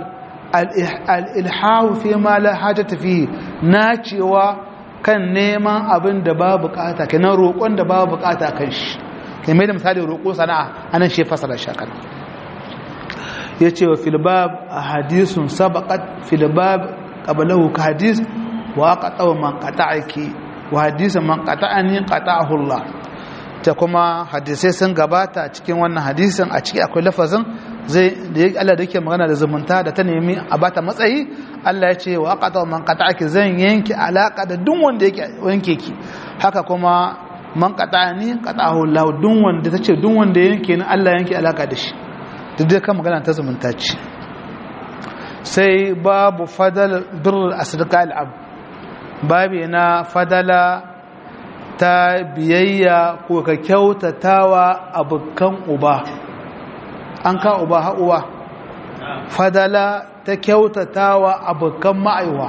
al-ilhahu fi ma la hajata fihi na cewa kan neman abin da ba bukata kenan roƙon da ba bukata kan shi kai mai da misali roƙo sana'a anan shi fasara shakan yace wa fil bab ahadithun sabaqat fil bab qablahu ka hadith wa qata'a man qata'aki wa hadisa man qata'ani qata'ahu Allah ta kuma hadisai sun gabata a cikin wannan hadisin a ciki akwai lafazin zai da yake Allah da yake magana da zumunta da ta nemi a bata matsayi Allah ya ce wa qata man qata'aki zan yanke alaka da duk wanda yake yanke ki haka kuma man qata'ani qata'ahu Allah duk wanda tace duk wanda yanke ni Allah yanke alaka da shi duk dai kan magana ta zumunta ce sai babu fadal birr asdqa al-ab babi na fadala ta biyayya ko ka kyautatawa abokan uba an ka uba ha'uwa fadala ta kyautatawa abokan ma'aiwa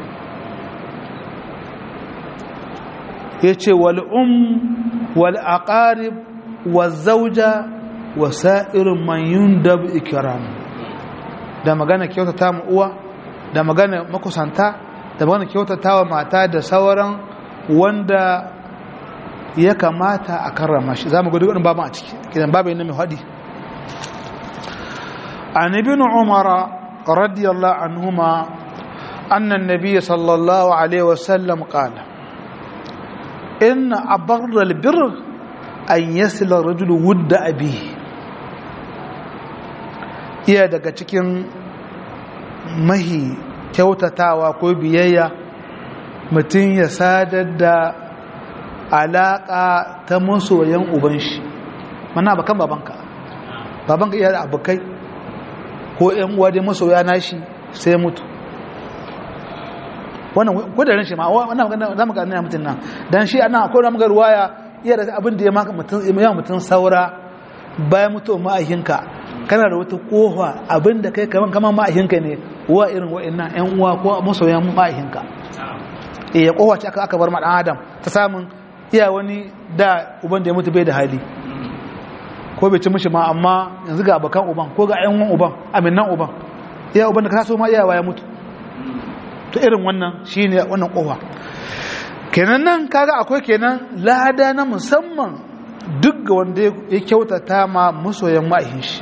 ya ce wal'um wal'aƙarib wa zauja wa sa'irin manyun dab ikiram da magana kyautata uwa da magana makusanta da magana kyautatawa mata da sauran wanda ya kamata a karrama shi za mu gudu wani baban a ciki gidan babu yana mai haɗi an ibn umara radiyallahu anhuma annan nabiy sallallahu alaihi wasallam qala in abarra albir an yasila rajul wudda abi iya daga cikin mahi kyautatawa ko biyayya mutum ya sadar da alaƙa ta masoyan uban shi mana bakan babanka babanka iya da abokai ko ‘yan uwa dai masoya nashi sai mutu wannan kudarin shi ma wannan za mu gani mutum nan don shi ana akwai ramugar ruwaya iya da abin da ya maka mutum saura bayan mutuwa ma'ahinka kana da wata kofa abin da kai kaman kaman ma'ahinka ne wa irin wa'annan ‘yan uwa ko masoyan ma'ahinka iya kofa ce aka bar ma ɗan adam ta samun iya wani da uban da ya mutu bai da hali ko bai ci mishi ma amma yanzu ga abokan uban ko ga ayyuan uban aminan uban iya uban da ka so ma iyawa ya mutu to irin wannan shine wannan kowa kenan nan kaga akwai kenan lada na musamman duk ga wanda ya kyautata ma masoyan ma'aihin shi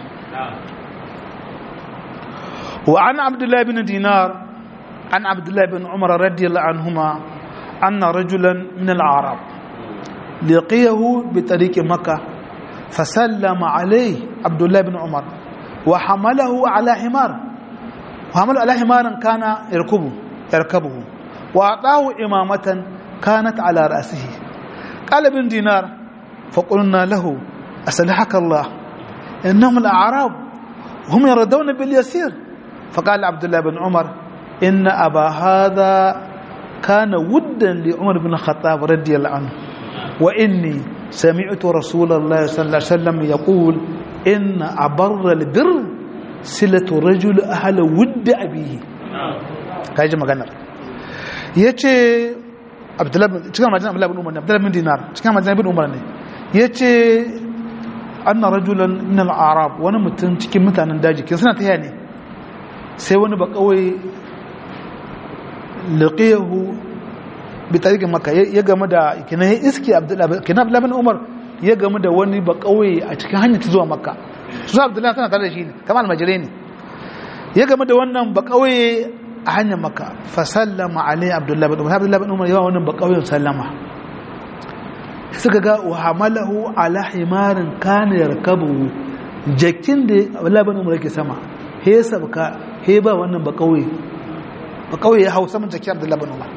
wa an abdullahi bin dinar an abdullahi bin umar radiyallahu anhuma anna rajulan min al-arab لقيه بطريق مكة فسلم عليه عبد الله بن عمر وحمله على حمار وحمله على حمار كان يركبه يركبه وأعطاه إمامة كانت على رأسه قال ابن دينار فقلنا له أسلحك الله إنهم الأعراب هم يردون باليسير فقال عبد الله بن عمر إن أبا هذا كان ودا لعمر بن الخطاب رضي الله عنه وإني سمعت رسول الله صلى الله عليه وسلم يقول إن أبر البر سلة رجل أهل ود أبيه كاجي مغنر yace Abdullahi cikin majina Abdullahi bin Umar ne Abdullahi bin Dinar cikin majina bin Umar ne yace anna rajulan min al-arab wani mutum cikin mutanen daji kin suna taya ne sai wani ba kawai laqiyahu bi tariqin makka ya game da kina ya iski abdullahi kina abdullahi bin umar ya game da wani ba kauye a cikin hanyar ta zuwa makka su abdullahi tana tare da shi ne kamar almajirai ne ya game da wannan ba kauye a hanyar makka fa sallama alai abdullahi bin umar abdullahi bin umar yawa wannan ba kauyen sallama suka ga wa hamalahu ala himarin kana yarkabu jakin da abdullahi bin umar yake sama he sabka he ba wannan ba kauye ba kauye ya hau saman jakin abdullahi bin umar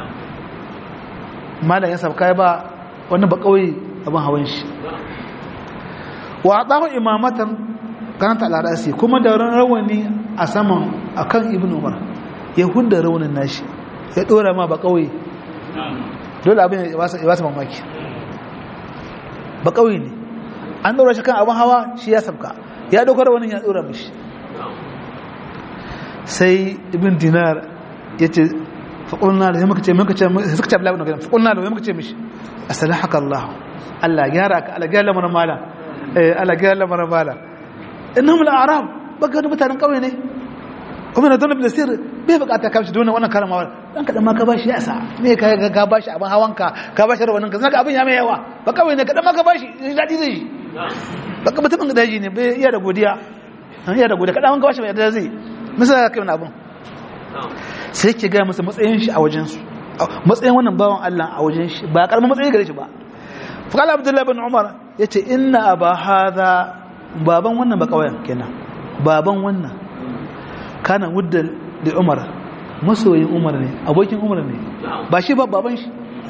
malam ya sabka ba wani ba kauye abin hawan shi wa adahu imamatan kanata al-rasi kuma da rawani a saman akan ibn umar ya hudda rawanin nashi ya dora ma ba kauye dole abin ya wasa mamaki ba kauye ne an dora shi kan abin hawa shi ya sabka ya dauka rawanin ya dora mishi sai ibn dinar ya ce faƙulna da muka ce muka ce suka ce abdullahi bin faƙulna da muka ce mishi asalahaka Allah Allah gyara ka Allah gyara lamarin mala eh Allah gyara lamarin mala innahum al-arab baka da mutanen kauye ne umar da ibn sir bai bukata ka shi da wannan karamawar dan kadan ma ka bashi ya sa me ka ka bashi abin hawanka ka bashi rawanin ka zaka abin ya mai yawa ba kawai ne kadan ma ka bashi dadi zai shi ba ka mutumin daji ne bai iya da godiya iya da godiya kadan ka bashi mai da zai misali kai wannan abin sai ke ga masa matsayin shi a wajen su matsayin wannan bawan Allah a wajen shi ba karamin matsayi gare shi ba faqala abdullahi bin umar yace inna aba hadha baban wannan ba kawai kenan baban wannan kana wudda da umar masoyin umar ne abokin umar ne ba shi ba baban shi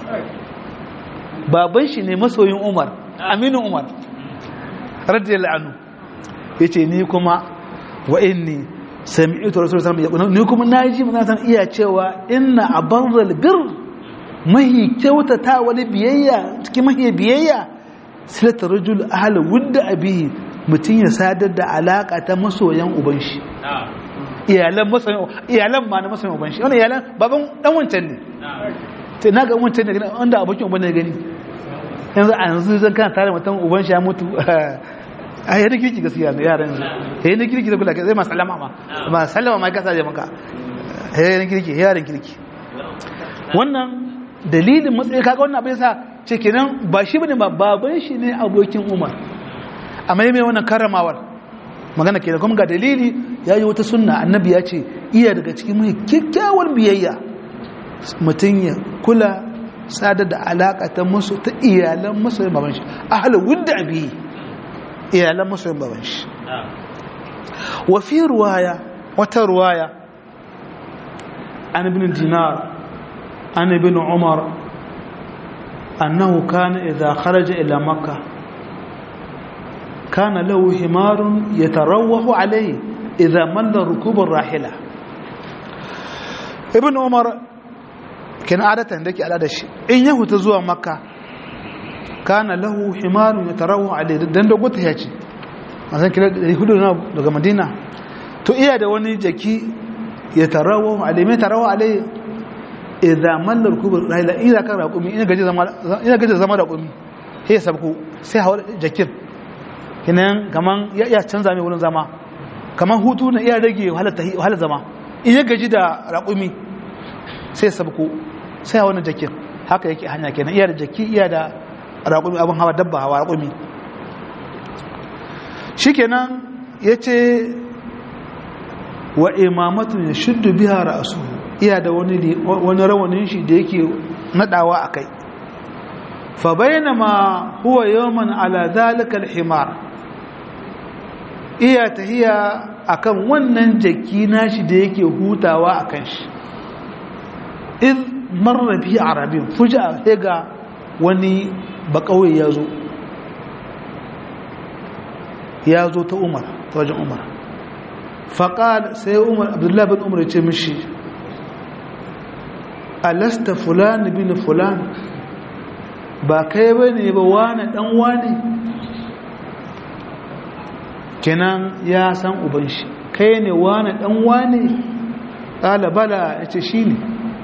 baban shi ne masoyin umar aminu umar radiyallahu anhu yace ni kuma wa inni sami'tu rasulullahi sallallahu alaihi wasallam ni kuma naji mun san iya cewa inna abarral bir mahi kyautata wani biyayya cikin mahi biyayya silata rajul ahla wudda abihi mutun ya sadar da alaka ta masoyan uban shi iyalan masoyan iyalan ma na masoyan uban shi wannan iyalan baban dan wancan ne to naga wancan ne wanda abokin uban ne gani yanzu a yanzu zan kana tare mutum uban shi ya mutu a yi na kirki gaskiya ne yaran yanzu ya yi na kirki da kula zai ma salama ma ma salama ma kasa je maka ya yi na kirki yaran kirki wannan dalilin matsayi kaga wannan abin sa ce kenan ba shi bane ba baban shi ne abokin umar amma mai wannan karramawar magana kenan kuma ga dalili ya yi wata sunna annabi ya ce iya daga cikin mai kyakkyawar biyayya mutum ya kula sadar da alaka ta musu ta iyalan masoyin baban shi ahalar wudda abi iyalan masoyin baban shi wa fi ruwaya wata ruwaya an ibn dinar an ibn umar annahu kana idza kharaja ila makkah kana lahu himarun yatarawwahu alayhi idza malla rukub ar-rahila ibn umar kin adatan dake al'ada shi in ya huta zuwa makka kana lahu himarun yatarawu alayhi dan da guta yace azan kila 400 daga madina to iya da wani jaki yatarawu alayhi mai tarawu alayhi idza malla rukubur rahila idza kan raqumi ina gaje zama ina gaje zama raqumi sai sabku sai hawa jakin kinan kaman ya iya canza mai wurin zama kaman hutu na iya rage wahalar zama ina gaji da raqumi sai sabku sai wani jakin haka yake hanya kenan iya da jaki iya da raƙumi abin hawa dabba hawa raƙumi shi kenan ya ce wa imamatun ya shuddu biya ra'asu iya da wani rawanin shi da yake nadawa a kai fa bayyana ma huwa yawman ala zalikal himar iya tahiya akan wannan jaki nashi da yake hutawa akan shi iz marra bihi arabin fuja sai ga wani bakawai ya zo ya zo ta umar ta wajen umar faƙal sai umar abdullahi bin umar ya ce mishi alasta fulani bin fulani ba kai ba ne ba wane ɗan wane kenan ya san uban shi kai ne wane ɗan wane ƙalabala ya ce shi ne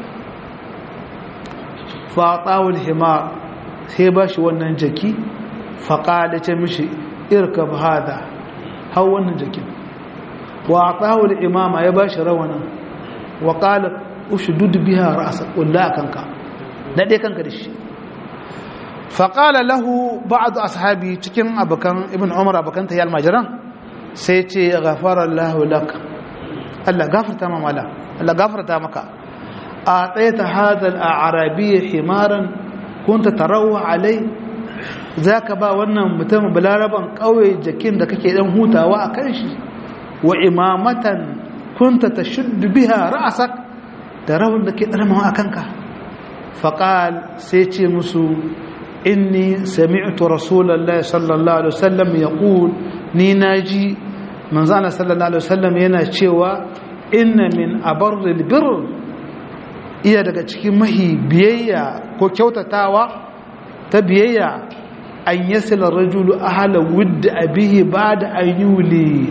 faɗawul himar sai ba shi wannan jaki faƙaɗa ce mishi irka hada hau wannan jakin wa ɗawul imama ya ba shi rawanin wa ƙala ushi dudu biya ra'asa ƙulla a kanka daɗe kanka da shi faƙala lahu ba'adu ashabi cikin abokan ibn umar abokan ta yi almajiran sai ce gafarar lahu laka Allah gafarta mamala Allah gafarta maka أعطيت هذا الأعرابي حمارا كنت تروى عليه ذاك با wannan mutum balaraban kauye jakin da kake dan hutawa a kan shi wa imamatan kunta tashuddu biha ra'sak da rawun da ke darmawa akan ka faqal sai ce musu inni sami'tu rasulullahi sallallahu alaihi wasallam yaqul ni naji manzo Allah sallallahu alaihi wasallam yana cewa inna min abarril birr iya daga cikin mahi biyayya ko kyautatawa ta biyayya an yasila rajulu ahala wudda abihi ba da ayyuli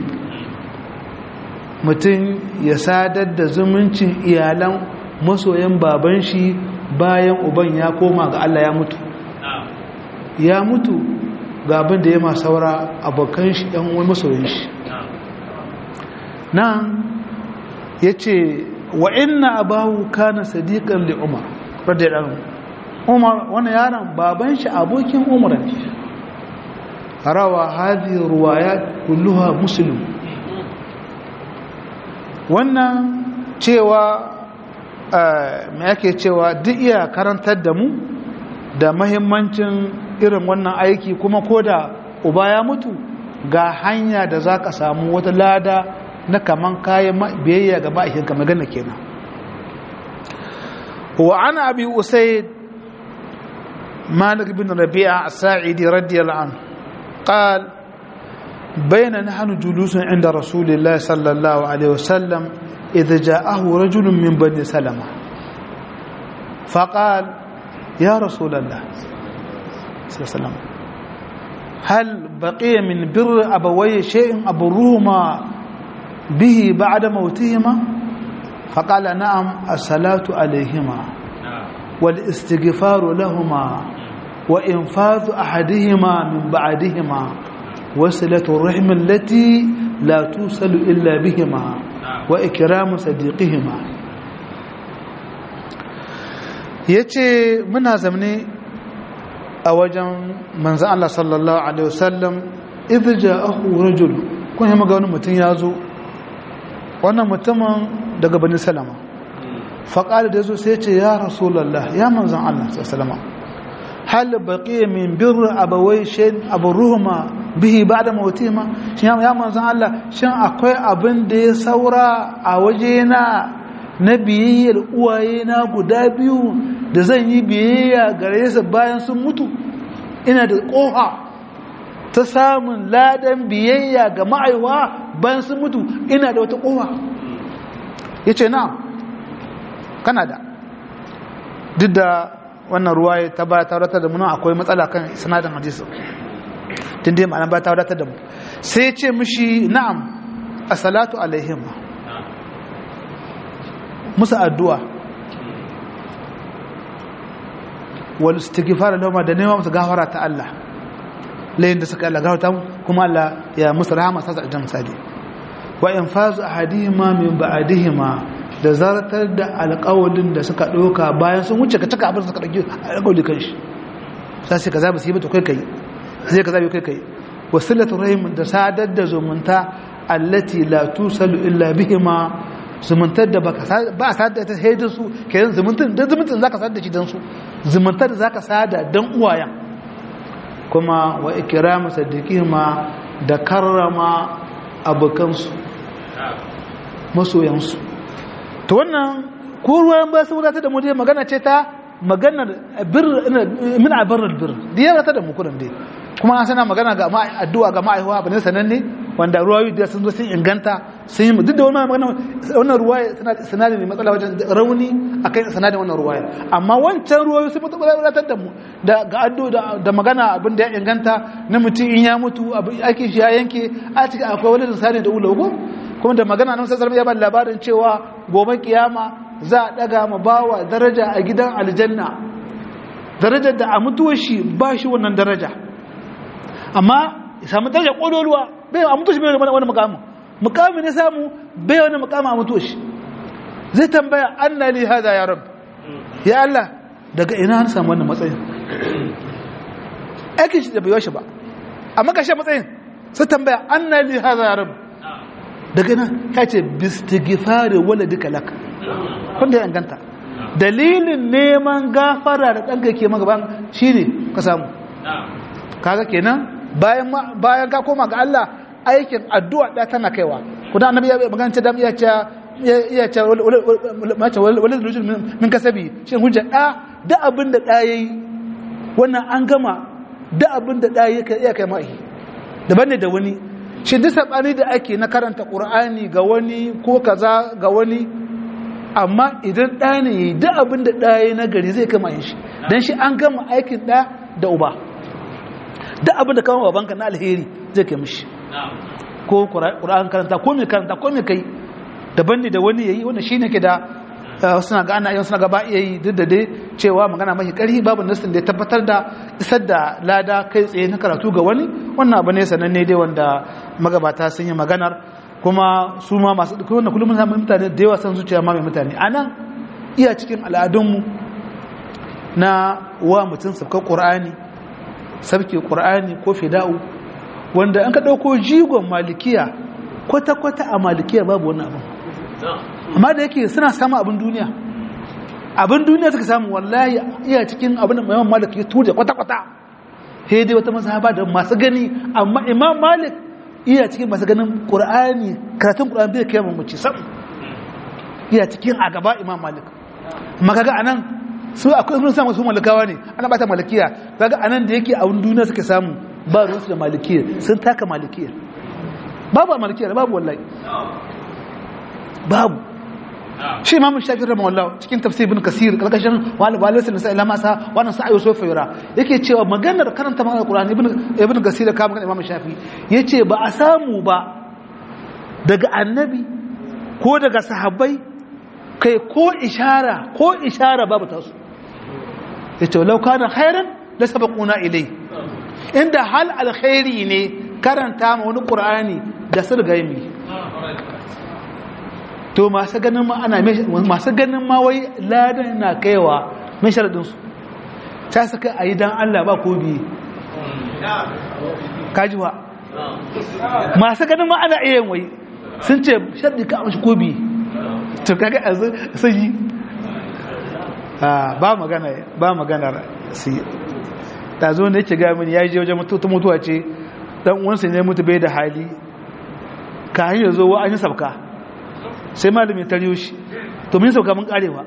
mutum ya sadar da zumuncin iyalan masoyan baban shi bayan uban ya koma ga Allah ya mutu ya mutu ga abin da ya ma saura abokan shi ɗan wani masoyan shi nan yace wa inna abahu kana sadiqan li umar radiyallahu umar wannan yaron baban shi abokin umar ne rawa hadhihi riwayat kulluha muslim wannan cewa me yake cewa duk iya karantar da mu da mahimmancin irin wannan aiki kuma ko da uba ya mutu ga hanya da za ka samu wata lada na kaman kayan biyayya ga ma'aikinka magana kenan wa ana abi usaid malik bin rabi'a as-sa'idi radiyallahu anhu قال بين نحن جلوس عند رسول الله صلى الله عليه وسلم إذا جاءه رجل من بني سلمة فقال يا رسول الله صلى الله عليه وسلم هل بقي من بر أبوي شيء أبروهما به بعد موتهما فقال نعم الصلاة عليهما والاستغفار لهما وإنفاذ أحدهما من بعدهما وصلة الرحم التي لا توصل إلا بهما وإكرام صديقهما yace muna zamne a wajen manzan Allah sallallahu alaihi wasallam idh ja'ahu rajul kun yi maga wani mutum ya zo wannan mutumin daga bani salama faƙali da zo sai ce ya rasulallah ya manzan Allah sallallahu alaihi hal baqiya min birr abawai shayn aburuhuma bihi ba'da mawtihima shin ya manzon Allah shin akwai abin da ya saura a waje na na biyayyar uwaye na guda biyu da zan yi biyayya gare su bayan sun mutu ina da kofa ta samun ladan biyayya ga ma'aiwa bayan sun mutu ina da wata kofa yace na kana da duk da wannan ruwa ta ba ta wadatar da mu akwai matsala kan sanadin hadisi tun dai ma'ana ba ta wadatar da mu sai ce mishi na'am as-salatu alaihim musu addu'a wal istighfar lahum da nema musu gafara ta Allah layin da suka Allah gafarta kuma Allah ya musu rahama sa su aljanna sadi wa infazu ahadihima min ba'dihima da zartar da alƙawalin da suka ɗauka bayan sun wuce ka cika abin suka ɗauki alƙawali kan shi sai sai ka zaɓi su yi mata kai kai sai ka zaɓi kai kai wasilatu rahim da sadar da zumunta allati la tusalu illa bihima zumuntar da ba a sadar ta haidar su kenan zumuntar da zumuntar zaka sadar da shi dan su zumuntar da zaka sada dan uwayen kuma wa ikramu sadiqihima da karrama abokansu masoyansu to wannan ko ruwan ba su wadatar da mu dai magana ce ta maganar bir min abarar bir da ya wadatar da mu kuran dai kuma an sana magana ga addu'a ga ma'aihuwa bane sananne wanda ruwayoyi da sun zo sun inganta sun yi duk da wannan magana wannan ruwaya sanadin ne matsala wajen rauni akan sanadin wannan ruwaya amma wancan ruwayoyi sun mutu wadatar da mu da ga addu'a da magana abin da ya inganta na mutum in ya mutu ake shi ya yanke a cikin akwai wani sani da ulago kuma da magana nan sai ya ba labarin cewa gobe kiyama za a daga ma bawa daraja a gidan aljanna darajar da a mutuwar shi ba shi wannan daraja amma ya samu daraja kololuwa bai a mutuwar shi bai wani mukamin mukamin ya samu bai wani mukamin a mutuwar shi zai tambaya anna li hada ya rab ya Allah daga ina an samu wannan matsayin aikin shi da bai shi ba amma kashe matsayin sai tambaya anna li hada ya rab daga nan ya ce bistigifari wala duka laka wanda ya inganta dalilin neman gafara da ɗanka ke magaban shi ne ka samu kaga kenan bayan ka koma ga Allah aikin addu'a ɗaya tana kaiwa kudan annabi ya magana ta dam iya ce iya ce wani zulujin min kasabi shi hujja ɗa da abin da ɗa ya yi wannan an gama da abin da ɗa ya kai ma'i daban ne da wani shi duk saɓani da ake na karanta ƙur'ani ga wani ko kaza ga wani amma idan ɗa ne yi duk abin da ɗaya na gari zai kama yin shi don shi an gama aikin ɗa da uba duk abin da kama babanka na alheri zai kai mishi ko ƙur'an karanta ko mai karanta ko mai kai daban ne da wani ya yi wanda shi ne ke da suna ga ana yin suna gaba iya yi duk da dai cewa magana mafi ƙarfi babu nassin da ya tabbatar da isar da lada kai tsaye na karatu ga wani wannan abu ne sananne dai wanda magabata sun yi maganar kuma su ma masu kuma kullum mun samu mutane da yawa san zuciya ma mai mutane anan iya cikin al'adunmu na wa mutum sabka qur'ani sabke qur'ani ko fida'u wanda an ka dauko jigon malikiya kwata kwata a malikiya babu wannan abin amma da yake suna samun abin duniya abin duniya suka samu wallahi iya cikin abin da imam malik ya tuje kwata kwata sai dai wata mazhaba da masu gani amma imam malik iya cikin masu ganin qur'ani karatun qur'ani bai kai mamaci sam iya cikin a gaba imam malik amma kaga anan su akwai sun samu su malikawa ne ana bata malikiya kaga anan da yake abin duniya suka samu ba ruwansu da malikiya sun taka malikiya babu a malikiya babu wallahi babu shi imamu shafi rahimah Allah cikin tafsir ibn kasir kalkashin wal walaysa nisa illa masa wannan sa'a yusuf yura yake cewa maganar karanta maganar qur'ani ibn ibn kasir ka maganar imamu shafi yace ba a samu ba daga annabi ko daga sahabbai kai ko ishara ko ishara babu tasu yace law kana khairan la sabaquna ilai inda hal alkhairi ne karanta ma wani qur'ani da sirgaimi to masu ganin ma ana masu ganin ma wai ladan na kaiwa mai sharadin su ta saka a yi dan Allah ba ko biye kajiwa masu ganin ma ana iya wai sun ce sharadi ka amshi ko biye to kaga a sun yi ba magana ba magana su ta zo ne yake gaya mini ya je wajen mutuwa ce dan uwansa ne mutu bai da hali ka hanyar zo wa an yi sabka sai malamin tariyo shi to mun sauka mun karewa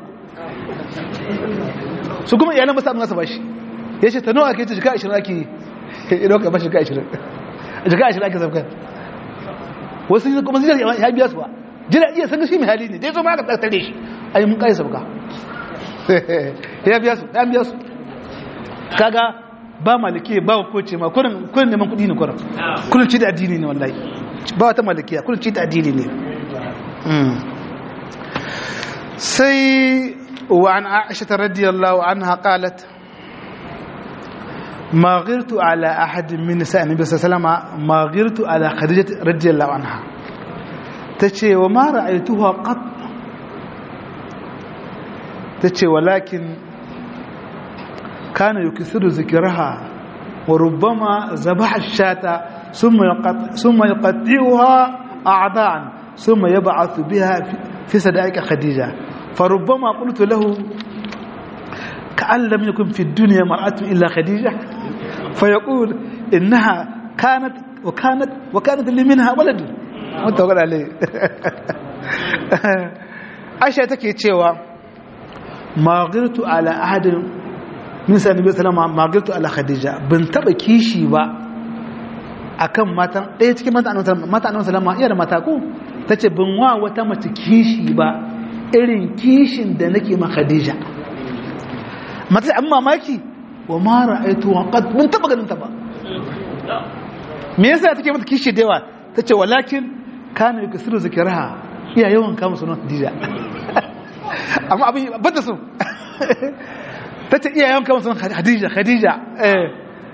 su kuma iyalan basu amsa bashi ya ce ta nawa ake ce jika 20 ake ya dauka bashi jika 20 jika 20 ake sauka wasu yi kuma zai ya biya su ba jira iya san shi mai hali ne dai zo ma ka tare shi ai mun kare sauka ya biya su ya biya su kaga ba maliki ba ko ce ma kurin kurin neman kudi ne kurin kurin ci da addini ne wallahi ba wata malikiya kurin ci da addini ne سي وعن عائشة رضي الله عنها قالت ما غرت على أحد من نساء النبي صلى الله عليه وسلم ما غرت على خديجة رضي الله عنها تشي وما رأيتها قط تشي ولكن كان يكثر ذكرها وربما ذبح الشاة ثم يقطع ثم يقطعها أعضاء ثم يبعث بها في صدائق خديجة فربما قلت له كأن لم يكن في الدنيا مرأة إلا خديجة فيقول إنها كانت وكانت وكانت اللي منها ولد متوقع عليه عائشة تكي تشيوا ما غرت على أحد من سنة النبي صلى الله عليه وسلم ما غرت على خديجة بنتبه كيشي با akan matan ɗaya cikin mata annabi sallama iya da mata ko ta ce bin wa wata mace kishi ba irin kishin da nake ma khadija mata an mamaki wa ma ra'aytu wa qad mun taba ganin ta ba me yasa take mata kishi da yawa tace walakin kana yakasiru zikraha iya yawan kama sunan khadija amma abin bata so tace iya yawan kama sunan khadija khadija eh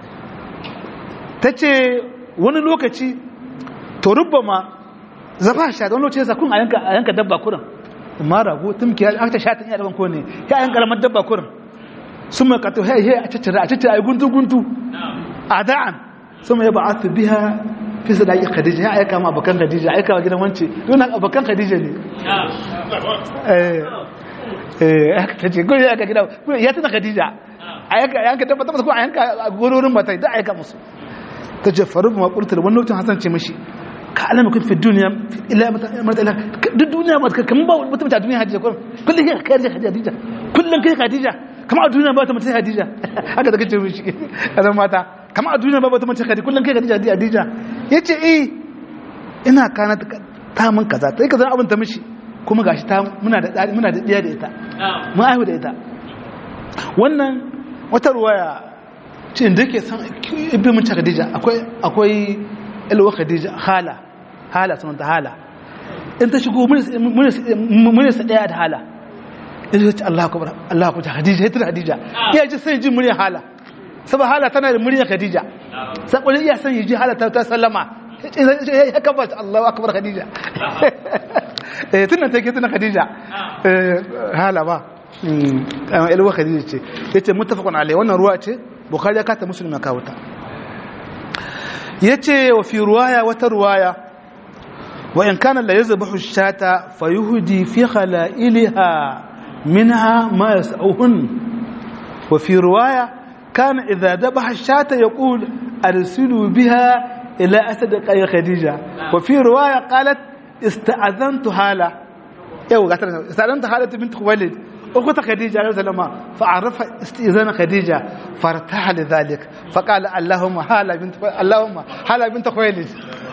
tace wani lokaci to rubbama zaba sha da wani lokaci yasa kun a yanka a yanka dabba kurin amma rago tumki ya aka sha ta iya daban ko ne ya yanka karamar dabba kurin sun mai kato hey hey a ciccira a ciccira ai guntu guntu ada'an sun mai ba'athu biha fi sadaqi khadija ya aika ma bakan khadija aika wa gidan wance don bakan khadija ne eh eh aka tace ko ya aka gida ya tana khadija ayyaka yanka dabba ta ko ayanka gororin mata da aika musu ta ce faru ma ƙultar wani lokacin hasan ce mashi ka alama kun fi duniya ila mata ila duk duniya ba ka kamar ba wata mace a duniya hadija kullum kullum kai kai hadija kullum kai hadija kamar a duniya ba wata mace hadija haka da kace mishi kazan mata kamar a duniya ba wata mace hadija kullum kai hadija hadija yace eh ina kana ta mun kaza ta kaza abin ta mishi kuma gashi ta muna da muna da diya da ita mun aihu da ita wannan wata ruwaya ce da ke san ibin mace khadija akwai akwai ilwa khadija hala hala sunan ta hala in ta shigo mun sa daya da hala in ta ce Allah akbar Allah akbar khadija ita khadija iya ji sai ji murya hala saboda hala tana da murya khadija sai iya san ji hala ta sallama ya kabbata Allahu akbar Khadija eh tunan take tunan Khadija eh hala ba amma ilwa Khadija ce yace muttafaqun alai wannan ruwa ce Bukhari ya kata Muslim ya kawo ta yace wa fi ruwaya wata ruwaya wa in kana la yazbahu shata fayuhdi fi khala'ilha minha ma yas'uhun wa fi ruwaya kana idha dhabaha shata yaqul arsilu biha ila asad qay khadija wa fi ruwaya qalat ista'adhantu hala yau ga tana ista'adhantu hala bint khuwailid أخت خديجة عليه السلام فعرف استئذان خديجة فارتاح لذلك فقال اللهم هلا بنت اللهم هلا بنت خويلد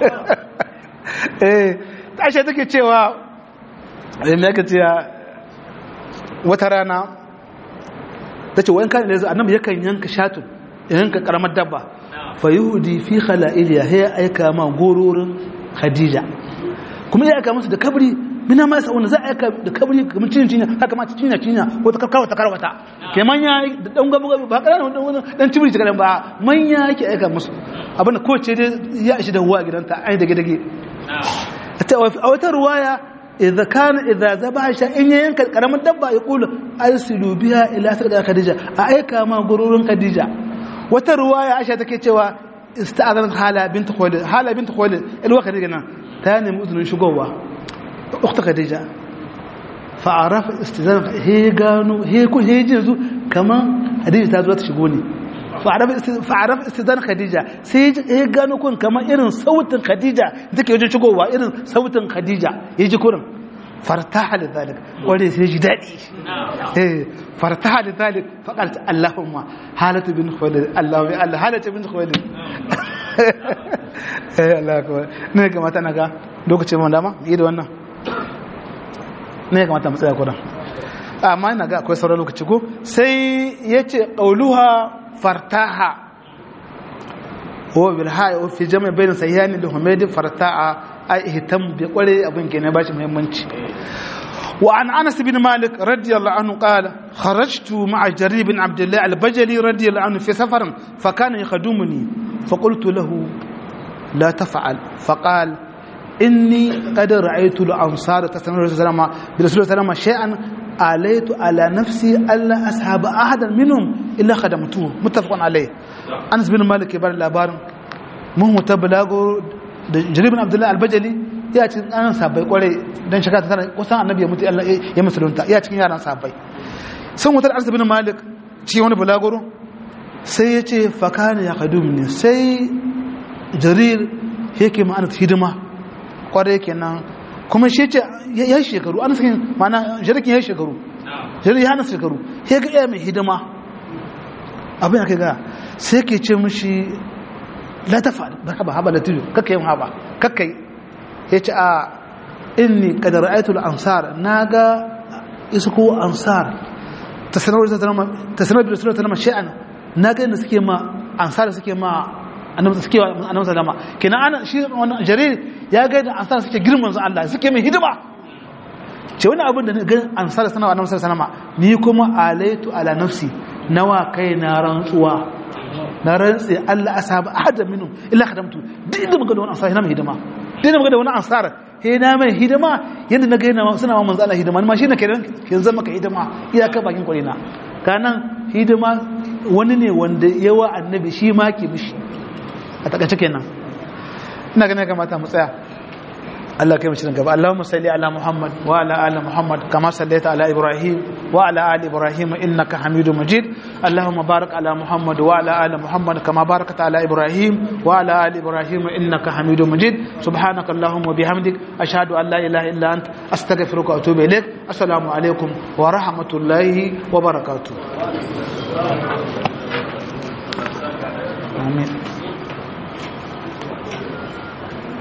eh tashi take cewa me yake cewa wata rana tace wayan kan yanzu annabi yakan yanka shatun yanka karamar dabba fa yuhdi fi khala'iliya hay aika ma gororin khadija kuma ya aika musu da kabri mina ma sa wanda za a aika da kabri kamar cin cinya haka ma cinya cinya ko ta karkawata karwata ke manya da dan gabu gabu ba kana wanda dan cibiri ta ba manya yake aika musu abin da kowace dai ya ishi da huwa gidanta ai dage dage a wata ruwaya idza kana idza zabaha sha in ya yanka karamin dabba ya kula arsilu biha ila sarqa khadija a aika ma gururin khadija wata ruwaya aisha take cewa ista'adan hala bint khuwailid hala bint khuwailid ilwa khadija nan ta nemi uzurin shigowa ukhta khadija fa arafa istizan he gano he ku he jinzu kaman khadija ta zo ta shigo ne fa'araf istidan khadija sai ya gano kun kamar irin sautin khadija take wajen shigowa irin sautin khadija ya ji kurin fartaha da zalik wanda sai ji daɗi eh fartaha da zalik faƙar ta allahumma halatu bin khuwailid allahumma allah halatu bin khuwailid eh allah ko ne kamata na ga lokacin mun dama yi da wannan ne kamata mu tsaya kudan amma ina ga akwai sauran lokaci ko sai yace qauluha fartaha huwa bil ha'i fi jami' bayin sayyani da humaydi fartaha ai ihtam bi kware abin ke ne bashi muhimmanci wa an anas bin malik radiyallahu anhu qala kharajtu ma'a jarir bin abdullah al-bajali radiyallahu anhu fi safarin fa kana yakhdumuni fa qultu lahu la taf'al fa qala inni qad ra'aytu al-ansar tasawwara sallama bi rasulullah sallama shay'an عليت على نفسي ألا أسحب أحدا منهم إلا خدمته متفق عليه أنس بن مالك يبار الأبار مهم تبلاغو جريب بن عبد الله البجلي ya cikin ɗanan sabai kwarai don shiga ta tara kusan annabi ya mutu ya musulunta ya cikin yaran sabai sun wutar arsa bin malik ci wani bulagoro sai ya ce fakana ya kadum ne sai jarir yake ma'ana hidima kwarai kenan kuma shi ce ya shekaru an sakin mana jirikin ya shekaru jirikin ya hana shekaru ya ga iya mai hidima abin aka ga sai ke ce mushi la ta faɗi ba haba haba da tudu kakka yin haba kakka yi ya ce a inni kadar aitul ansar na ga isko ansar ta sanar da suna ta nama shi'an na ga yadda suke ma ansar suke ma annabi suke annabi sallama kenan ana shi wannan jarir ya ga da ansar suke girman su Allah suke mai hidima ce wani abin da ga ansar sana annabi sallama ni kuma alaitu ala nafsi nawa kai na rantsuwa na rantsi Allah asaba ahada minhum illa khadamtu duk inda muga da wani ansar yana mai hidima duk inda muga da wani ansar he na mai hidima yanda na ga yana suna ma manzo Allah hidima ni ma shine kenan kin zama ka hidima iyaka bakin kurina kanan hidima wani ne wanda yawa annabi shi ma ke mishi a takaice kenan ina ganin kamata mu tsaya Allah kai mu shirin gaba Allahumma salli ala Muhammad wa ala ali Muhammad kama sallaita ala Ibrahim wa ala ali Ibrahim innaka Hamidum Majid Allahumma barik ala Muhammad wa ala ali Muhammad kama barakta ala Ibrahim wa ala ali Ibrahim innaka Hamidum Majid subhanaka Allahumma bihamdik ashhadu an la ilaha illa ant astaghfiruka wa atubu ilaik assalamu alaikum wa rahmatullahi wa barakatuh Amin